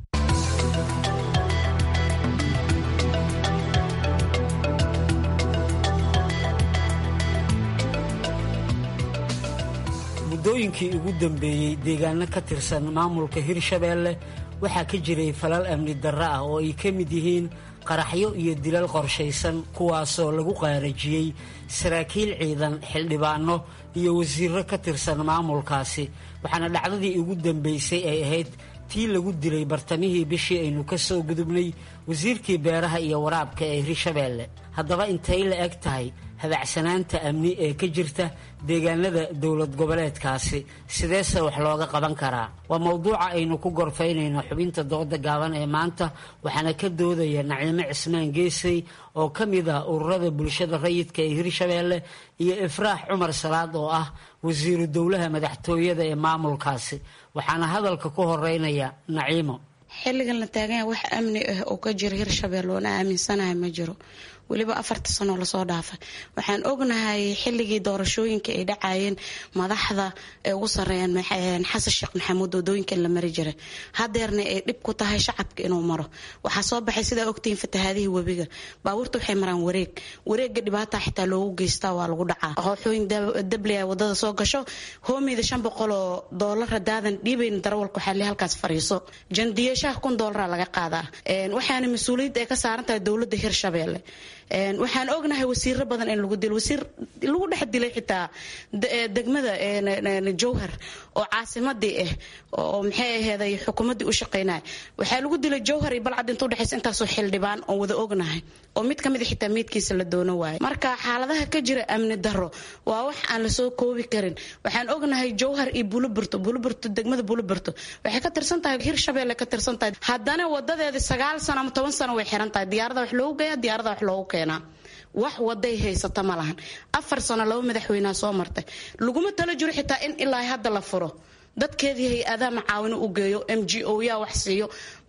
muddooyinkii ugu dambeeyey deegaano ka tirsan maamulka hirshabeelle waxaa ka jiray falal amni darro ah oo ay ka mid yihiin qaraxyo iyo dilal qorshaysan kuwaasoo lagu qaarajiyey saraakiil ciidan xildhibaano iyo wasiirro ka tirsan maamulkaasi waxaana dhacdadii ugu dambaysay ay ahayd tii lagu dilay bartamihii bishii aynu ka soo gudubnay wasiirkii beeraha iyo waraabka ee hirshabeelle haddaba intay la eg tahay habacsanaanta amni ee ka jirta deegaanada dowlad goboleedkaasi sideese wax looga qaban karaa waa mowduuca aynu ku gorfaynayno xubinta dooda gaaban ee maanta waxaana ka doodaya naciimo cismaan geesay oo ka mid ah ururada bulshada rayidka ee hirshabeelle iyo ifraax cumar salaad oo ah wasiiru dowlaha madaxtooyada ee maamulkaasi waxaana hadalka ku horeynaya naciimo xilligan la taaganya wax amni ah oo ka jira hirshabelle oona aaminsanahay ma jiro weliba afarta sanoo lasoo dhaafay waxaan ognahay xilligii doorashooyinka ay dhacayeen madaxda ay ugu sareeyaan xasan sheekh maxamuud wadooyinkan la mari jiray hadeerna ay dhib ku tahay shacabka inuu maro waxaa soo baxay sidaa ogtihiin fatahaadihii webiga baabuurta waxay maraan wareeg wareega dhibaata xitaa loogu geystaa waa lagu dhacaa qooxooyin dablea wadada soo gasho hoomeyda shan boqoloo doolara daadan dhiibayn darawalka waxaa le halkaas fariiso jandiyeeshaha kun doolara laga qaadaa waxaana mas-uuliyadda ay ka saaran tahay dowladda hirshabeelle waxaan ognahay wasiiro badan in lagu dilo wasiir lagu dhex dilay xitaa degmada jowhar oo caasimadii ah oo maxay aheeday xukuumaddii u shaqaynaya waxaa lagu dilay jowhar iyo balcad inta udhexaysa intaasoo xildhibaan oon wada ognahay oo mid kamid a xitaa meydkiisa la doono waayo marka xaaladaha ka jira amni daro waa wax aan lasoo koobi karin waxaan ognahay jowhar iyo buluburto buluburto degmada buluburto waxay ka tirsan tahay hirshabeelle ka tirsan tahay haddana wadadeeda sagaal sano ama toban sano way xiran tahay diyaarada wax loogu geeya diyaarada wax loogu keenaa wax waday haysata ma lahan afar sano laba madaxweynea soo martay laguma talo jiro xitaa in ilaa hadda la furo dadkeedii hay-adaha macaawino u geeyo m g o yaa wax siiyo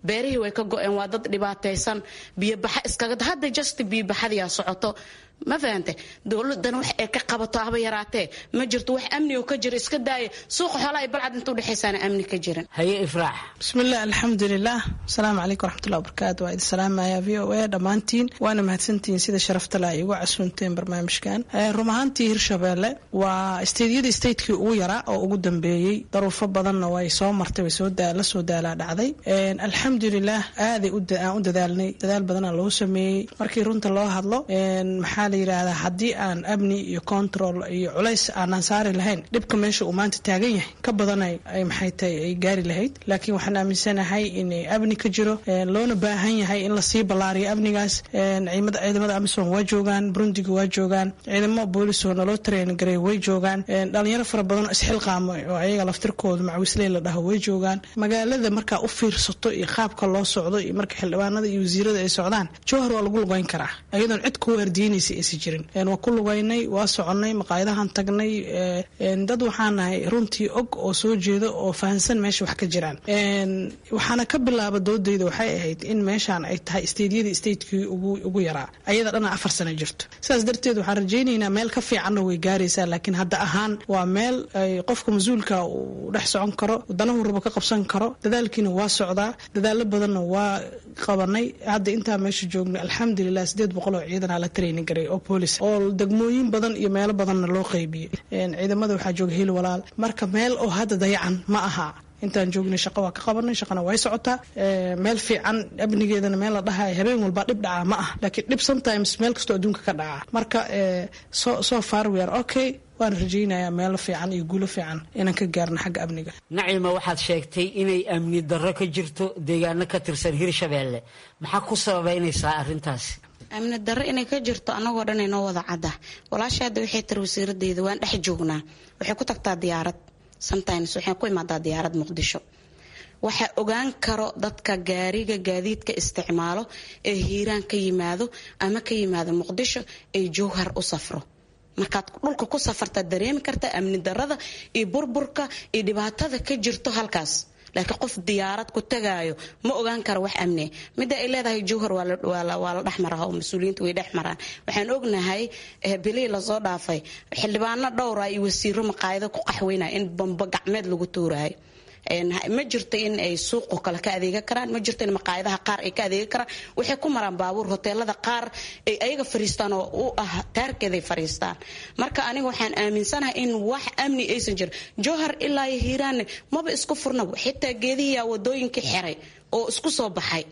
beerihii way ka go-een waa dad dhibaataysan biyobaxa iskaga hadda just biyobaxadiyaa socoto ma fahante dowladana wax ay ka qabato haba yaraatee ma jirto wax amni oo ka jira iska daaya suuqa xoolaha ay balcad inta udhexaysaana amni ka jirin haye ifraax bismillaah alxamdulilah asalaamu calaykum waraxmatullahi wabarakaatu waa idin salaamaya v o a dhammaantiin waana mahadsantihiin sida sharafta la ay igu casuunteen barnaamijkan run ahaantii hirshabeelle waa isteydyadii statekii ugu yaraa oo ugu dambeeyey daruufo badanna way soo martay way la soo daalaa dhacday alxamdulilah aaday aan u dadaalnay dadaal badana loo sameeyey markii runta loo hadlo maxaa la yidhaahdaa haddii aan amni iyo control iyo culays aanaan saari lahayn dhibka meesha uu maanta taagan yahay ka badanay ay maxay tahay ay gaari lahayd laakiin waxaan aaminsanahay in amni ka jiro loona baahan yahay in lasii ballaariyo amnigaas ciidamada amisom waa joogaan burundiga waa joogaan ciidamo boolisoo naloo tareen garay way joogaan dhalinyaro fara badan isxilqaamo oo ayaga laftirkooda macwisley la dhaho way joogaan magaalada markaa u fiirsato iyo qaabka loo socdo iyo marka xildhibaanada iyo wasiirada ay socdaan jowhar waa lagu lugeyn karaa iyadoon cid ku waardiinaysa aysan jirin waa ku lugaynay waa soconay maqaayadahan tagnay dad waxaan nahay runtii og oo soo jeeda oo fahansan meesha wax ka jiraan waxaana ka bilaaba doodayda waxay ahayd in meeshaan ay tahay steydyadii statekii ugu yaraa ayada dhana afar sano jirto sidaas darteed waxaan rajaynaynaa meel ka fiicanna way gaaraysaa laakiin hadda ahaan waa meel ay qofka mas-uulka uu dhex socon karo danahu rabo ka qabsan karo dadaalkiina waa socdaa dadaalo badanna waa qabanay hadda intaa meesha joogna alxamdulilah sideed boqol oo ciidanaa la training garay oo boolis oo degmooyin badan iyo meelo badanna loo qaybiyey ciidamada waxaa jooga hil walaal marka meel oo hadda dayacan ma aha intaan joognay shaqo waa ka qabanay shaqana way socotaa meel fiican amnigeedana meel la dhahayo habeen walba dhib dhacaa ma ah laakiin dhib sometimes meel kastoo adduunka ka dhacaa marka so far we are okay waan rajaynayaa meelo fiican iyo guulo fiican inaan ka gaarno xagga amniga nacima waxaad sheegtay inay amni darro ka jirto deegaano ka tirsan hirshabeelle maxaa ku sababaynaysaa arrintaasi amni darro inay ka jirto annagoo dhan inoo wada cadda walaasha hadda waxay tiri wasiiradeyda waan dhex joognaa waxay ku tagtaa diyaarad sometimes waxay ku imaadaa diyaarad muqdisho waxaa ogaan karo dadka gaariga gaadiidka isticmaalo ee hiiraan ka yimaado ama ka yimaado muqdisho ee jowhar u safro markaad dhulka ku safartaad dareemi karta amni darada iyo burburka iyo dhibaatada ka jirto halkaas laakiin qof diyaarad ku tagaayo ma ogaan karo wax amniya midda ay leedahay jowhar waa la dhex maraa oo mas-uuliyiinta way dhex maraan waxaan ognahay bilihii lasoo dhaafay xildhibaano dhowra iyo wasiiro maqaayado ku qaxweynaya in bamba gacmeed lagu tuuraayo ma jirto in ay suuqo kale ka adeega karaan ma jirto in maqaayadaha qaar ay ka adeega karaan waxay ku maraan baabuur hoteelada qaar ay ayaga fariistaan oo u ah taarkeeday fariistaan marka aniga waxaan aaminsanahay in wax amni aysan jirin jowhar ilaa iyo hiiraanne maba isku furnaba xitaa geedihiyaa wadooyinkii xiray oo isku soo baxay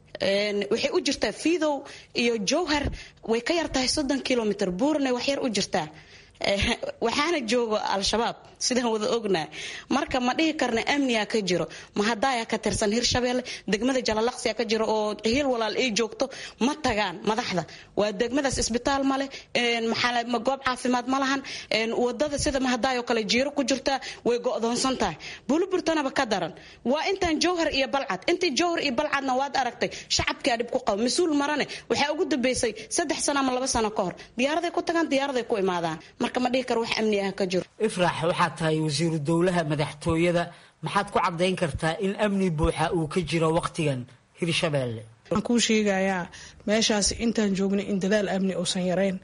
waxay u jirtaa fiidow iyo jowhar way ka yartahay soddon kilomitr buurne wax yar u jirtaa waxaana joogo al-shabaab sidaan wada ognaa marka ma dhihi karna amniga ka jiro mahadaaya ka tirsan hirshabeelle degmada jalalaqsiya ka jiro oo hiil walaal ay joogto ma tagaan madaxda waa degmadaas isbitaal male goob caafimaad ma lahan wadada sida mahadaayoo kale jiiro ku jirtaa way go'doonsan tahay buluburtanaba ka daran waa intaan jowhar iyo balcad intii jowhar iyo balcadna waad aragtay shacabkaa dhib ku qaba mas-uul marane waxaa ugu dambeysay saddex sano ama laba sano ka hor diyaaraday ku tagaan diyaaraday ku imaadaan marka ma dhihi karo wax amni ah ka jiro ifraax waxaad tahay wasiiru dowlaha madaxtooyada maxaad ku caddayn kartaa in amni buuxa uu ka jiro wakhtigan hirshabeelle waxaan kuu sheegayaa meeshaas intaan joognay in dadaal amni uusan yarayn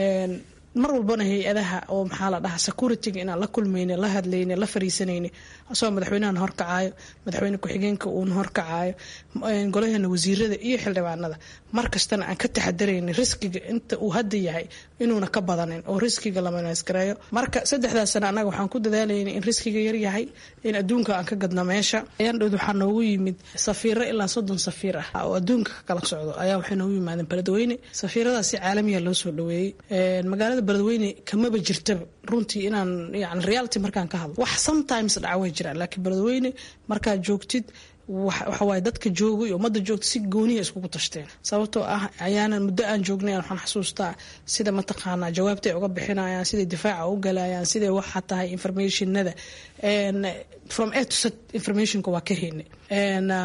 mar walbana hay-adaha oo maxaa la dhahaa securityga inaan la kulmayna la hadlayna la fariisanayna asagoo madaxweynahan horkacaayo madaxweyne ku-xigeenka uuna horkacaayo golaheena wasiirada iyo xildhibaanada mar kastana aan ka taxadarayna riskiga inta uu hadda yahay inuuna ka badanin oo riskiga la manaasgareeyo marka saddexdaas sana annaga waxaan ku dadaalayna in riskiga yar yahay in adduunka aan ka gadno meesha ayandhood waxaa noogu yimid safiiro ilaa soddon safiir ah oo adduunka ka kala socdo ayaa waxay noogu yimaadeen beledweyne safiiradaasi caalamiya loo soo dhaweeyey magaalada beledweyne kamaba jirtaba runtii inaan yani reality markaan ka hadlo wax sometimes dhaca way jiraan laakiin beledweyne markaad joogtid waxawaaye dadka jooga iyo ummadda joogta si gooniya iskugu tashteen sababtoo ah ayaanan muddo aan joognay waxaan xasuustaa sida mataqaanaa jawaabta ay uga bixinayaan siday difaaca u galayaan siday waxa tahay informationada from a to z informationka waa ka heynay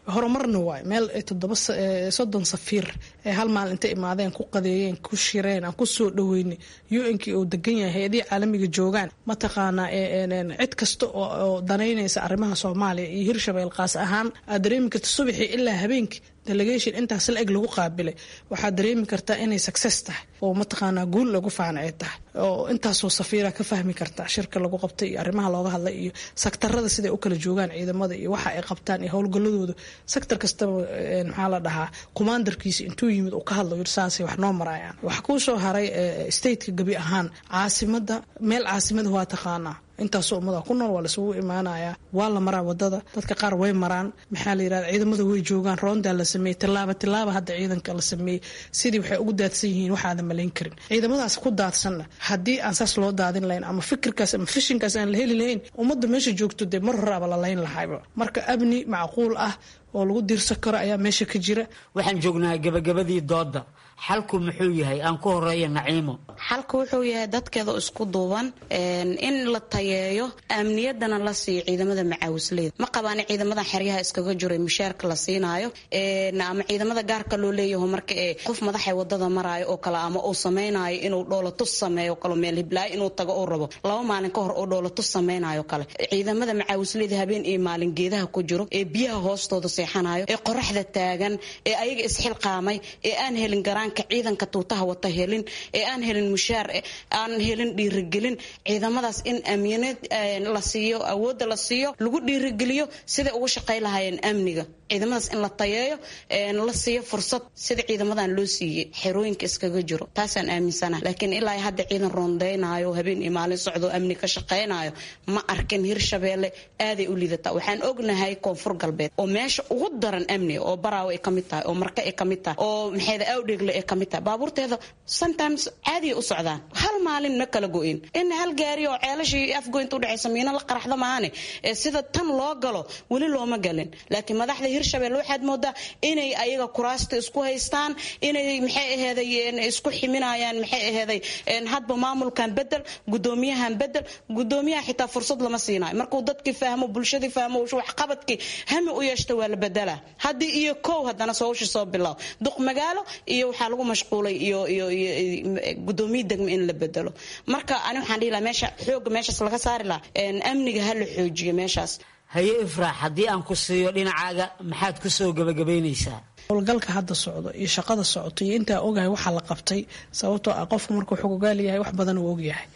horumarna waay meel toddoba soddon safiir ee hal maal intay imaadeen ku qadeeyeen ku shireen aan ku soo dhaweynay u-nkii oo degan yahay hay-adihii caalamiga joogaan mataqaanaa cid kasta oo danaynaysa arrimaha soomaaliya iyo hirshabeel qaas ahaan aad dareemi karta subaxii ilaa habeenkii delegation intaas la eg lagu qaabilay waxaad dareemi kartaa inay success tahay oo mataqaanaa guul lagu faana ay tahay oo intaasoo safiira ka fahmi kartaa shirka lagu qabtay iyo arrimaha looga hadlay iyo saktarada siday u kala joogaan ciidamada iyo waxa ay qabtaan iyo howlgaladooda sektor kastaba maxaa la dhahaa kumaandarkiisa intuu yimid uu ka hadlo saasay wax noo marayaan waxa kuu soo haray stateka gebi ahaan caasimada meel caasimada waa taqaanaa intaasoo ummada ku nool waa laisugu imaanayaa waa la maraa wadada dadka qaar way maraan maxaa la yirahda ciidamada way joogaan roondaa la sameeyey tilaaba tilaaba hadda ciidanka la sameeyey sidii waxay ugu daadsan yihiin waxaadan malayn karin ciidamadaas ku daadsanna haddii aan saas loo daadin lahayn ama fikirkaas ama fishinkaas aan la heli lahayn ummadda meesha joogto dee mar horaaba la layn lahayba marka amni macquul ah oo lagu diirsan karo ayaa meesha ka jira waxaan joognaa gabagabadii dooda xalku muxuu yahay aan ku horeeya naciimo xalku wuxuu yahay dadkeeda isku duuban in la tayeeyo amniyadana la siiyo ciidamada macaawisleyda ma qabaan ciidamadan xeryaha iskaga jiro mushaarka la siinaayo ama ciidamada gaarka loo leeyaho marka qof madaxa wadada maraayo oo kale ama uu samaynayo inuu dhoolatus sameeyo kale meel hiblaayo inuu tago uu rabo laba maalin ka hor oo dhoolatus samaynayo kale ciidamada macaawisleyda habeen iyo maalin geedaha ku jiro ee biyaha hoostooda seexanayo ee qoraxda taagan ee ayaga isxilqaamay ee aan helin garaanka ciidanka tuutaha wata helin ee aan helin mushaar aan helin dhiirigelin ciidamadaas in amniyaneed la siiyo awoodda la siiyo lagu dhiirigeliyo siday ugu shaqay lahaayeen amniga ciidamadaas in la tayeeyo la siiyo fursad sida ciidamadan loo siiyey xerooyinka iskaga jiro taasaan aaminsana laakiin ilaa hadda ciidan roondeynayo habeen iyo maalin socdo amni ka shaqaynayo ma arkin hirshabeelle aaday u liidataa waxaan ognahay koonfur galbeed oo meesha ugu daran amniga oo baraawo ay kamid tahay oo marka ay kamid tahay oo maxayda awdheegle ay kamid tahay baabuurteeda sometimes caadiya u socdaan hal maalin ma kala go-in in hal gaari oo ceelashii afgoynta udhexaysa miino la qaraxda maahane sida tan loo galo weli looma galin laakiin madaxda hirshabelle waxaad moodaa inay ayaga kuraasta isku haystaan inay maxay aheeday isku ximinayaan maxay aheeday hadba maamulkan bedel gudoomiyahan bedel gudoomiyaha xitaa fursad lama siinayo markuu dadkii fahmo bulshadii fahmo waxqabadkii hami u yeeshta waa la bedelaa haddii iyo kow haddana sowshi soo bilow duq magaalo iyo waxaa lagu mashquulay iyo iyo gudoomiye degmo in la bedelo marka ani waxaan dhihi lahaa meesha xooga meeshaas laga saari lahaa amniga ha la xoojiyo meeshaas haye ifraax haddii aan ku siiyo dhinacaaga maxaad ku soo gabagabaynaysaa howlgalka hadda socdo iyo shaqada socoto iyo intaa ogahay waxaa la qabtay sababtoo ah qofku markuu xogogaal yahay wax badan uu ogyahay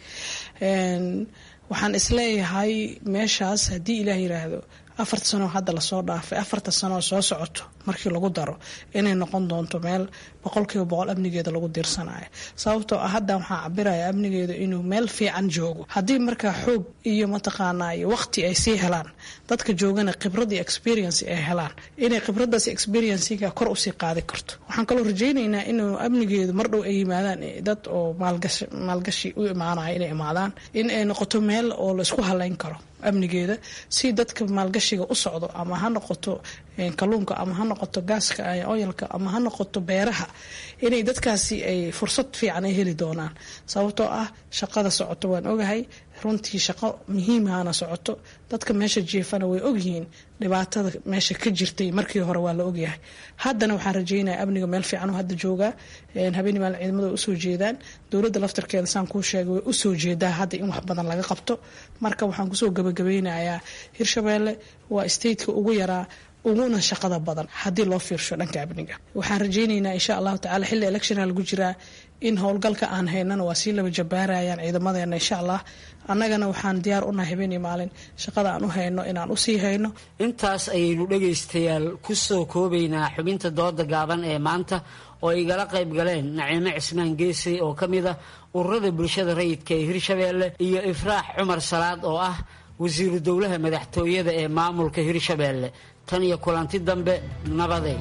waxaan isleeyahay meeshaas haddii ilaah yiraahdo afarta sanoo hadda lasoo dhaafay afarta sanoo soo socoto markii lagu daro inay noqon doonto meel boqolkiiba boqol amnigeeda lagu diirsanayo sababtoo ah hadda waxaa cabiraya amnigeeda inuu meel fiican joogo haddii markaa xoog iyo mataqaanaa iyo waqti ay sii helaan dadka joogana khibrad iyo experience ay helaan inay khibradaas experiencega kor usii qaadi karto waxaan kaloo rajaynaynaa inuu amnigeedu mardhow ay yimaadaan dad oo maalgashi u imaanaya inay imaadaan in ay noqoto meel oo laisku halayn karo amnigeeda si dadka maalgashiga u socdo ama ha noqoto kalluunka ama ha noqoto gaaska oyalka ama ha noqoto beeraha inay dadkaasi ay fursad fiican ay heli doonaan sababtoo ah shaqada socoto waan ogahay runtii shaqo muhiimahana socoto dadka meesha jiefana way ogyihiin dhibaatada meesha ka jirtay markii hore waa la ogyahay haddana waxaan rajeynaya amniga meel fiican hadda joogaa habeen maalin ciidamada way usoo jeedaan dowladda laftarkeeda saan kuu sheegay way usoo jeedaa hadda in wax badan laga qabto marka waxaan kusoo gabagabeynayaa hirshabeelle waa stateka ugu yaraa uguna shaqada badan haddii loo fiirsho dhanka amniga waxaan rajeyneynaa insha allahu tacala xilli electiona lagu jiraa in howlgalka aan haynana waa sii laba jabaarayaan ciidamadeena insha allah annagana waxaan diyaar unahay habeen iyo maalin shaqada aan u hayno inaan usii hayno intaas ayaynu dhegaystayaal ku soo koobaynaa xubinta dooda gaaban ee maanta oo igala qayb galeen naciimo cismaan geesay oo ka mid ah ururada bulshada rayidka ee hirshabeelle iyo ifraax cumar salaad oo ah wasiiru dowlaha madaxtooyada ee maamulka hirshabeelle tan iyo kulanti dambe nabaday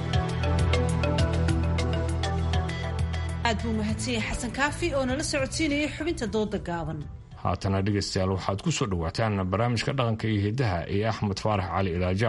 aad buu mahadsan yahay xasan kaafi oo nala socodsiinayay xubinta dooda gaaban haatana dhegaystayaal waxaad ku soo dhowaataan barnaamijka dhaqanka iyo hidaha iyo axmed faarax cali ilaaja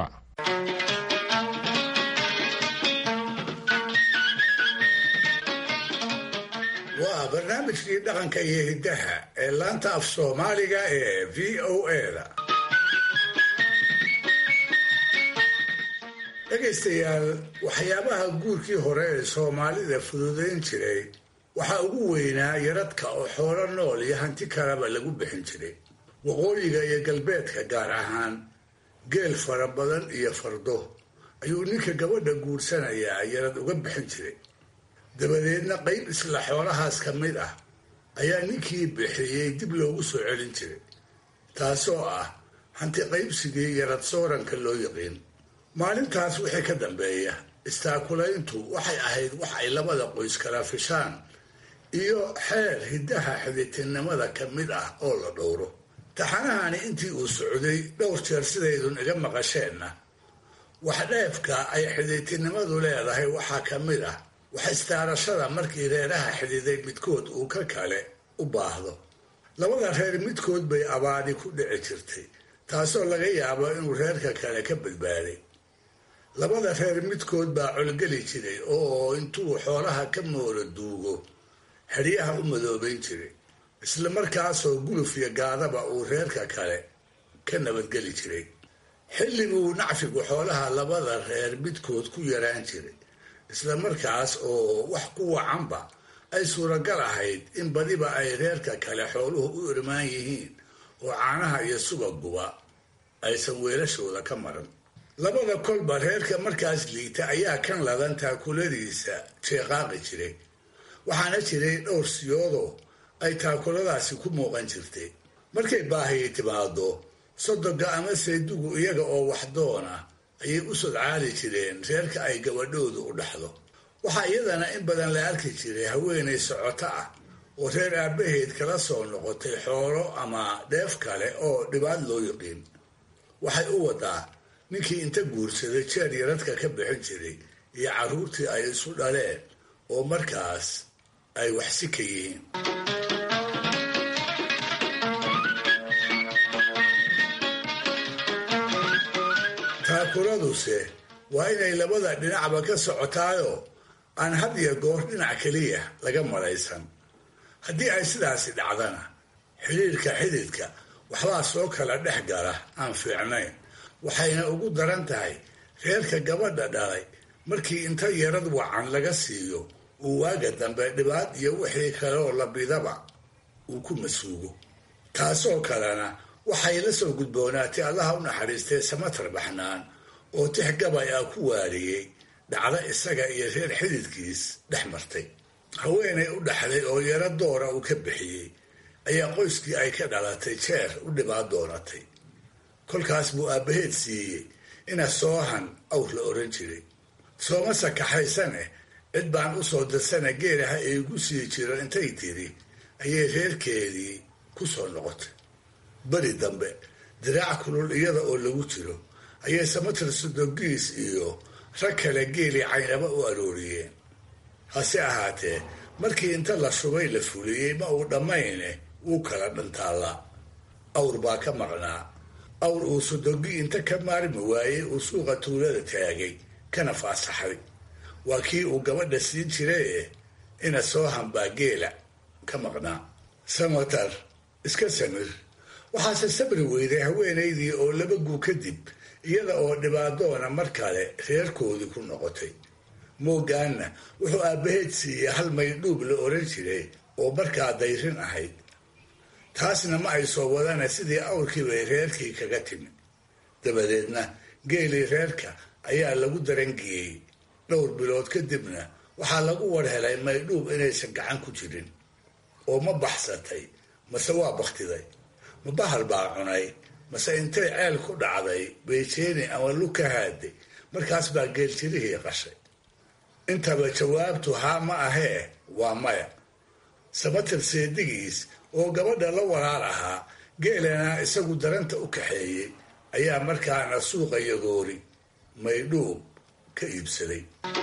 waa barnaamijkii dhaqanka iyo hiddaha ee laanta af soomaaliga ee v o eda dhegaystayaal waxyaabaha guurkii hore ee soomaalida fududayn jiray waxaa ugu weynaa yaradka oo xoolo nool iyo hanti kaleba lagu bixin jiray waqooyiga iyo galbeedka gaar ahaan geel fara badan iyo fardo ayuu ninka gabadha guursanayaa yarad uga bixin jiray dabadeedna qayb isla xoolahaas ka mid ah ayaa ninkii bixiyey dib loogu soo celin jiray taasoo ah hanti qaybsigii yarad sooranka loo yaqiin maalintaas wixii ka dambeeya istaakulayntu waxay ahayd wax ay labada qoys kala fishaan iyo xeer hiddaha xiditinnimada ka mid ah oo la dhowro taxanahani intii uu socday dhowr jeer sidaydun iga maqasheenna wax dheefka ay xiditinnimadu leedahay waxaa ka mid ah wax istaarashada markii reeraha xididay midkood uu ka kale u baahdo labada reer midkood bay abaadi ku dhici jirtay taasoo laga yaabo inuu reerka kale ka badbaaday labada reer midkood baa colgeli jiray oo intuu xoolaha ka moolo duugo xeryaha u madoobayn jiray isla markaasoo guluf iyo gaadaba uu reerka kale ka nabadgeli jiray xilli buu nacfigu xoolaha labada reer midkood ku yaraan jiray isla markaas oo wax ku wacanba ay suuragal ahayd in badiba ay reerka kale xooluhu u irmaan yihiin oo caanaha iyo subaguba aysan weelashooda ka maran labada kolba reerka markaas liita ayaa kan ladan taakuladiisa jeeqaaqi jiray waxaana jiray dhowr siyoodoo ay taakuladaasi ku muuqan jirtay markay baahiyi timaado sodoga ama saydugu iyaga oo waxdoona ayay u sodcaali jireen reerka ay gabadhoodu u dhaxdo waxaa iyadana in badan la arki jiray haweenay socoto ah oo reer aabbaheed kala soo noqotay xoolo ama dheef kale oo dhibaad loo yiqiin waxay u wadaa ninkii inta guursaday jeer yaradka ka bixin jiray iyo carruurtii ay isu dhaleen oo markaas ay waxsi ka yihiin taakuladuse waa inay labada dhinacba ka socotaayoo aan had iyo goor dhinac keliya laga malaysan haddii ay sidaasi dhacdana xidhiirka xididka waxbaa soo kala dhex gala aan fiicnayn waxayna ugu daran tahay reerka gabadha dhalay markii inta yarad wacan laga siiyo uu waaga dambe dhibaad iyo wixii kaleoo labidaba uu ku masuugo taasoo kalena waxay la soo gudboonaatay allaha u naxariistay samatar baxnaan oo tix gabay ah ku waariyey dhacdo isaga iyo reer xididkiis dhex martay haweenay u dhaxday oo yaro doora uu ka bixiyey ayaa qoyskii ay ka dhalatay jeer u dhibaad doonatay kolkaas buu aabbaheed siiyey ina soohan awr la oran jiray sooma sakaxaysaneh cid baan u soo dirsana geelaha iigu sii jiro intay tiri ayay reerkeedii ku soo noqotay beri dambe diraac kulul iyada oo lagu jiro ayay samatir sodogiis iyo rag kale geelii caynaba u arooriyeen hase ahaatee markii inta la shubay la fuliyey ma uu dhammayne wuu kala dhantaallaa awr baa ka maqnaa awr uu sodogi inta ka maarmi waayey uu suuqa tuulada taagay kana faasaxay waa kii uu gabadha siin jiraye ina soo hambaa geela ka maqnaa samatar iska samir waxaase sabri weyday haweenaydii oo laba guu kadib iyada oo dhibaadoona mar kale reerkoodii ku noqotay moogaanna wuxuu aabbaheed siiyey hal maydhuub la oran jiray oo markaa dayrin ahayd taasna ma ay soo wadana sidii awrkii bay reerkii kaga timi dabadeedna geelii reerka ayaa lagu darangiyey dhowr bilood kadibna waxaa lagu war helay maydhuub inaysan gacan ku jirin oo ma baxsatay mase waa bakhtiday ma bahal baa cunay mase intay ceel ku dhacday bayjeeni ama lug ka haaday markaas baa geeltirihii qashay intaba jawaabtu haa ma ahee waa maya samatir seedigiis oo gabadha la walaal ahaa geelana isagu daranta u kaxeeyey ayaa markaana suuqa yagoori maydhuub ka iibsaday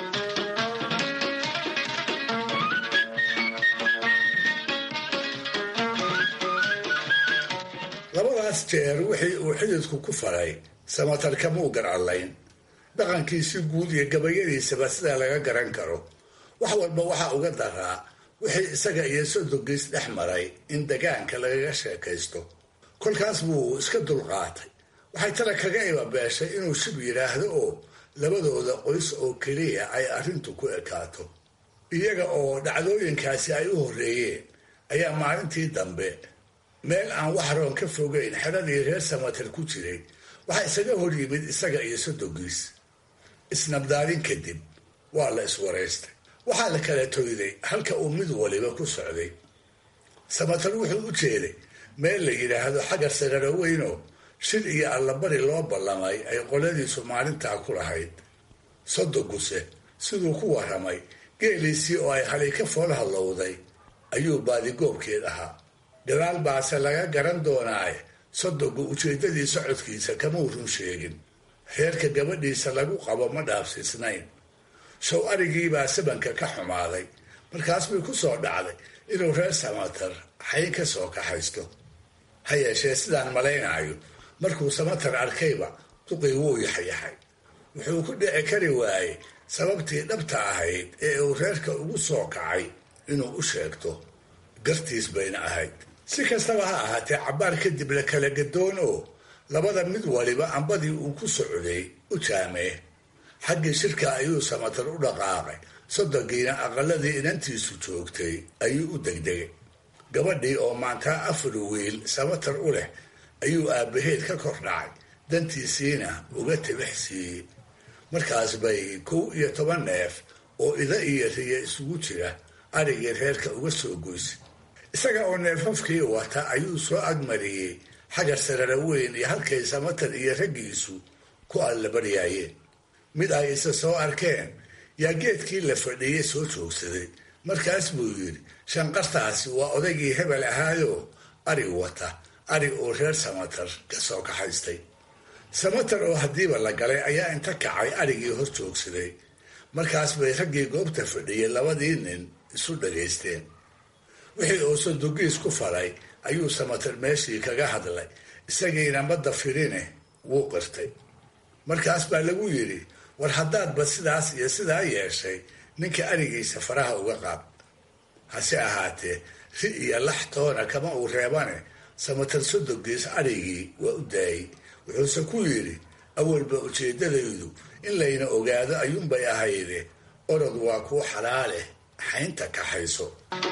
labadaas jeer wixii uu xididku ku faray samatar kamuu garcadlayn dhaqankiisii guud iyo gabayadiisaba sidaa laga garan karo wax walba waxaa uga daraa wixii isaga iyo sodogiis dhex maray in degaanka lagaga sheekaysto kolkaas buu iska dulqaatay waxay tala kaga ibabeeshay inuu shib yidhaahdo oo labadooda qoys oo keliya ay arrintu ku ekaato iyaga oo dhacdooyinkaasi ay u horreeyeen ayaa maalintii dambe meel aan wax roon ka fogeyn xeradii reer samatar ku jiray waxaa isaga hor yimid isaga iyo sodogiis isnabdaadin kadib waa la iswaraystay waxaa la kala toyday halka uu mid waliba ku socday samatar wuxuu u jeeday meel la yidhaahdo xagar sararo weynoo shil iyo allabari loo ballamay ay qoladiisu maalintaa ku lahayd sodoguse siduu ku warramay geeliisii oo ay halay ka fool hallowday ayuu baadigoobkeed ahaa gadaal baase laga garan doonaaye sodogu ujeeddadii socodkiisa kamau run sheegin reerka gabadhiisa lagu qabo ma dhaafsiisnayn show arigiibaa sabanka ka xumaaday markaas bay ku soo dhacday inuu reer samatar xayn ka soo kaxaysto ha yeeshee sidaan malaynaayo markuu samatar arkayba duqii wuu yaxyaxay wuxuu ku dhici kari waayey sababtii dhabta ahayd ee uu reerka ugu soo kacay inuu u sheegto gartiis bayna ahayd si kastaba ha ahaatee cabbaar kadib la kala gadoon oo labada mid waliba ambadii uu ku socday u jaamee xaggii shirka ayuu samatar u dhaqaaqay soddonkiina aqaladii inantiisu joogtay ayuu u degdegay gabadhii oo maantaa afar wiil samatar u leh ayuu aabbaheed ka kor dhacay dantiisiina uga tibix siiyey markaas bay kow iyo toban neef oo ida iyo riya isugu jira arigii reerka uga soo goysay isaga oo neefafkii wata ayuu soo agmariyey xagar sarara weyn iyo halkay samatar iyo raggiisu ku allabaryaayeen mid ay isa soo arkeen yaa geedkii la fadhiyey soo joogsaday markaas buu yidhi shanqartaasi waa odaygii hebel ahaayoo ari wata ari oo reer samatar ka soo kaxaystay samatar oo haddiiba la galay ayaa inta kacay arigii hor joogsaday markaas bay raggii goobta fadhiyey labadii nin isu dhagaysteen wixii uu sodogiis ku faray ayuu samatar meeshii kaga hadlay isagiina madda firine wuu qirtay markaas baa lagu yidhi war haddaadba sidaas iyo sidaa yeeshay ninka arigiisa faraha uga qaad hase ahaatee ri iyo lax toona kama uu reebane samatar sodogiis arigii waa u daayey wuxuuse ku yidhi awalba ujeeddadaydu in layna ogaado ayuunbay ahayde orod waa kuu xalaaleh xaynta kaxayso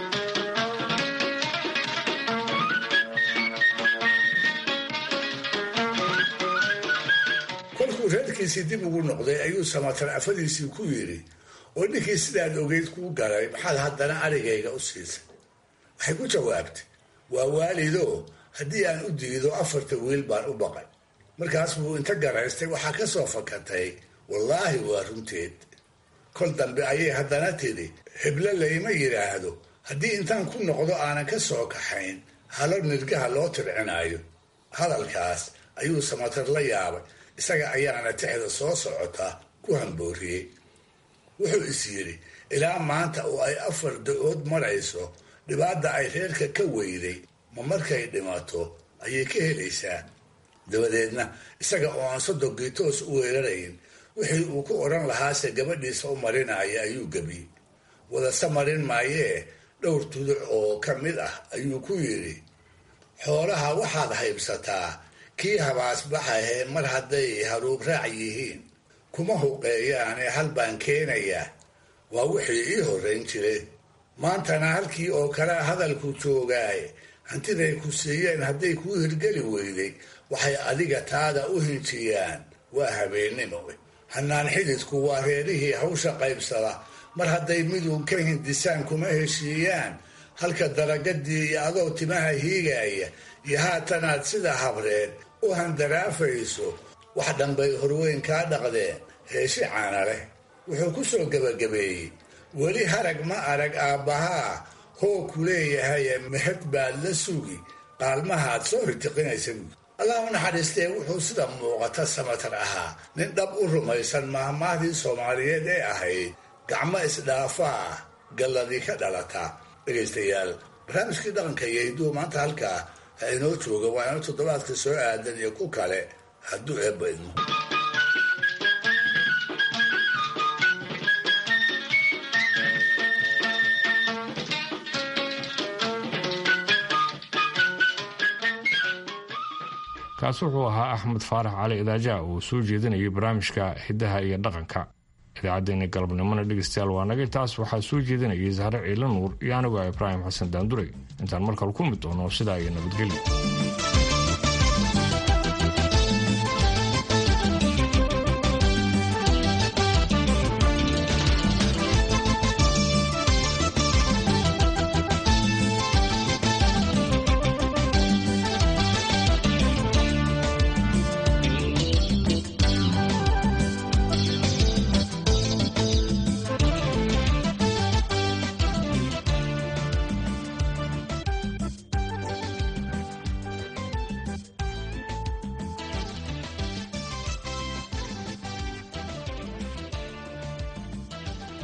kolkuu reerkiisii dib ugu noqday ayuu samatar afadiisii ku yidhi oo ninkii sidaad ogeyd kuu galay maxaad haddana arigayga u siisay waxay ku jawaabtay waa waalidoo haddii aan u diido afarta wiil baan u baqay markaas buu inta garaystay waxaa ka soo fakatay wallaahi waa runteed kol dambe ayay haddana tidhi heblo layma yidhaahdo haddii intaan ku noqdo aanan ka soo kaxayn halo nirgaha loo tircinaayo hadalkaas ayuu samatar la yaabay isaga ayaana tixda soo socota ku hambooriyey wuxuu is yidhi ilaa maanta oo ay afar da-ood marayso dhibaata ay reerka ka weyday ma markay dhimato ayay ka helaysaa dabadeedna isaga oo aan sodogii toos u weerarayn wixii uu ku odhan lahaase gabadhiisa u marinaya ayuu gebiyey wadase marin maayee dhowr tuduc oo ka mid ah ayuu ku yidhi xoolaha waxaad haybsataa kii habaasbaxahee mar hadday haruub raac yihiin kuma huqeeyaane hal baan keenayaa waa wixii ii horrayn jiray maantana halkii oo kalea hadalku joogaaye hantiday ku siiyeen hadday kuu hirgeli weyday waxay adiga taada u hinjiyaan waa habeennimo hanaan xididku waa reerihii hawsha qaybsada mar hadday miduun ka hindisaan kuma heshiiyaan halka daragadii iyo adoo timaha hiigaya iyo haatanaad sida habreed u handaraafayso wax dhanbay horweyn kaa dhaqdeen heeshi caana leh wuxuu ku soo gebagabeeyey weli harag ma arag aabbahaa hoo ku leeyahaye mehad baad la sugi qaalmahaad soo ritiqinaysa allah u naxariistee wuxuu sida muuqata samatar ahaa nin dhab u rumaysan mahmaahdii soomaaliyeed ee ahayd gacmo isdhaafaa galladii ka dhalata dhegaystayaal barnaamijkii dhaqanka iyo hidduu maanta halkaa ha inoo jooga waa ino toddobaadka soo aadan iyo ku kale hadduu eebba idmo kaasi wuxuu ahaa axmed faarax cali idaaja oo soo jeedinayay barnaamijka hiddaha iyo dhaqanka idaacaddeenii galabnimona dhegeystayaal waa nagay taas waxaa soo jeedinayay sahre ciila nuur iyo anigoo ibraahim xasan daanduray intaan markale ku mid doono sidaa iyo nabadgelyo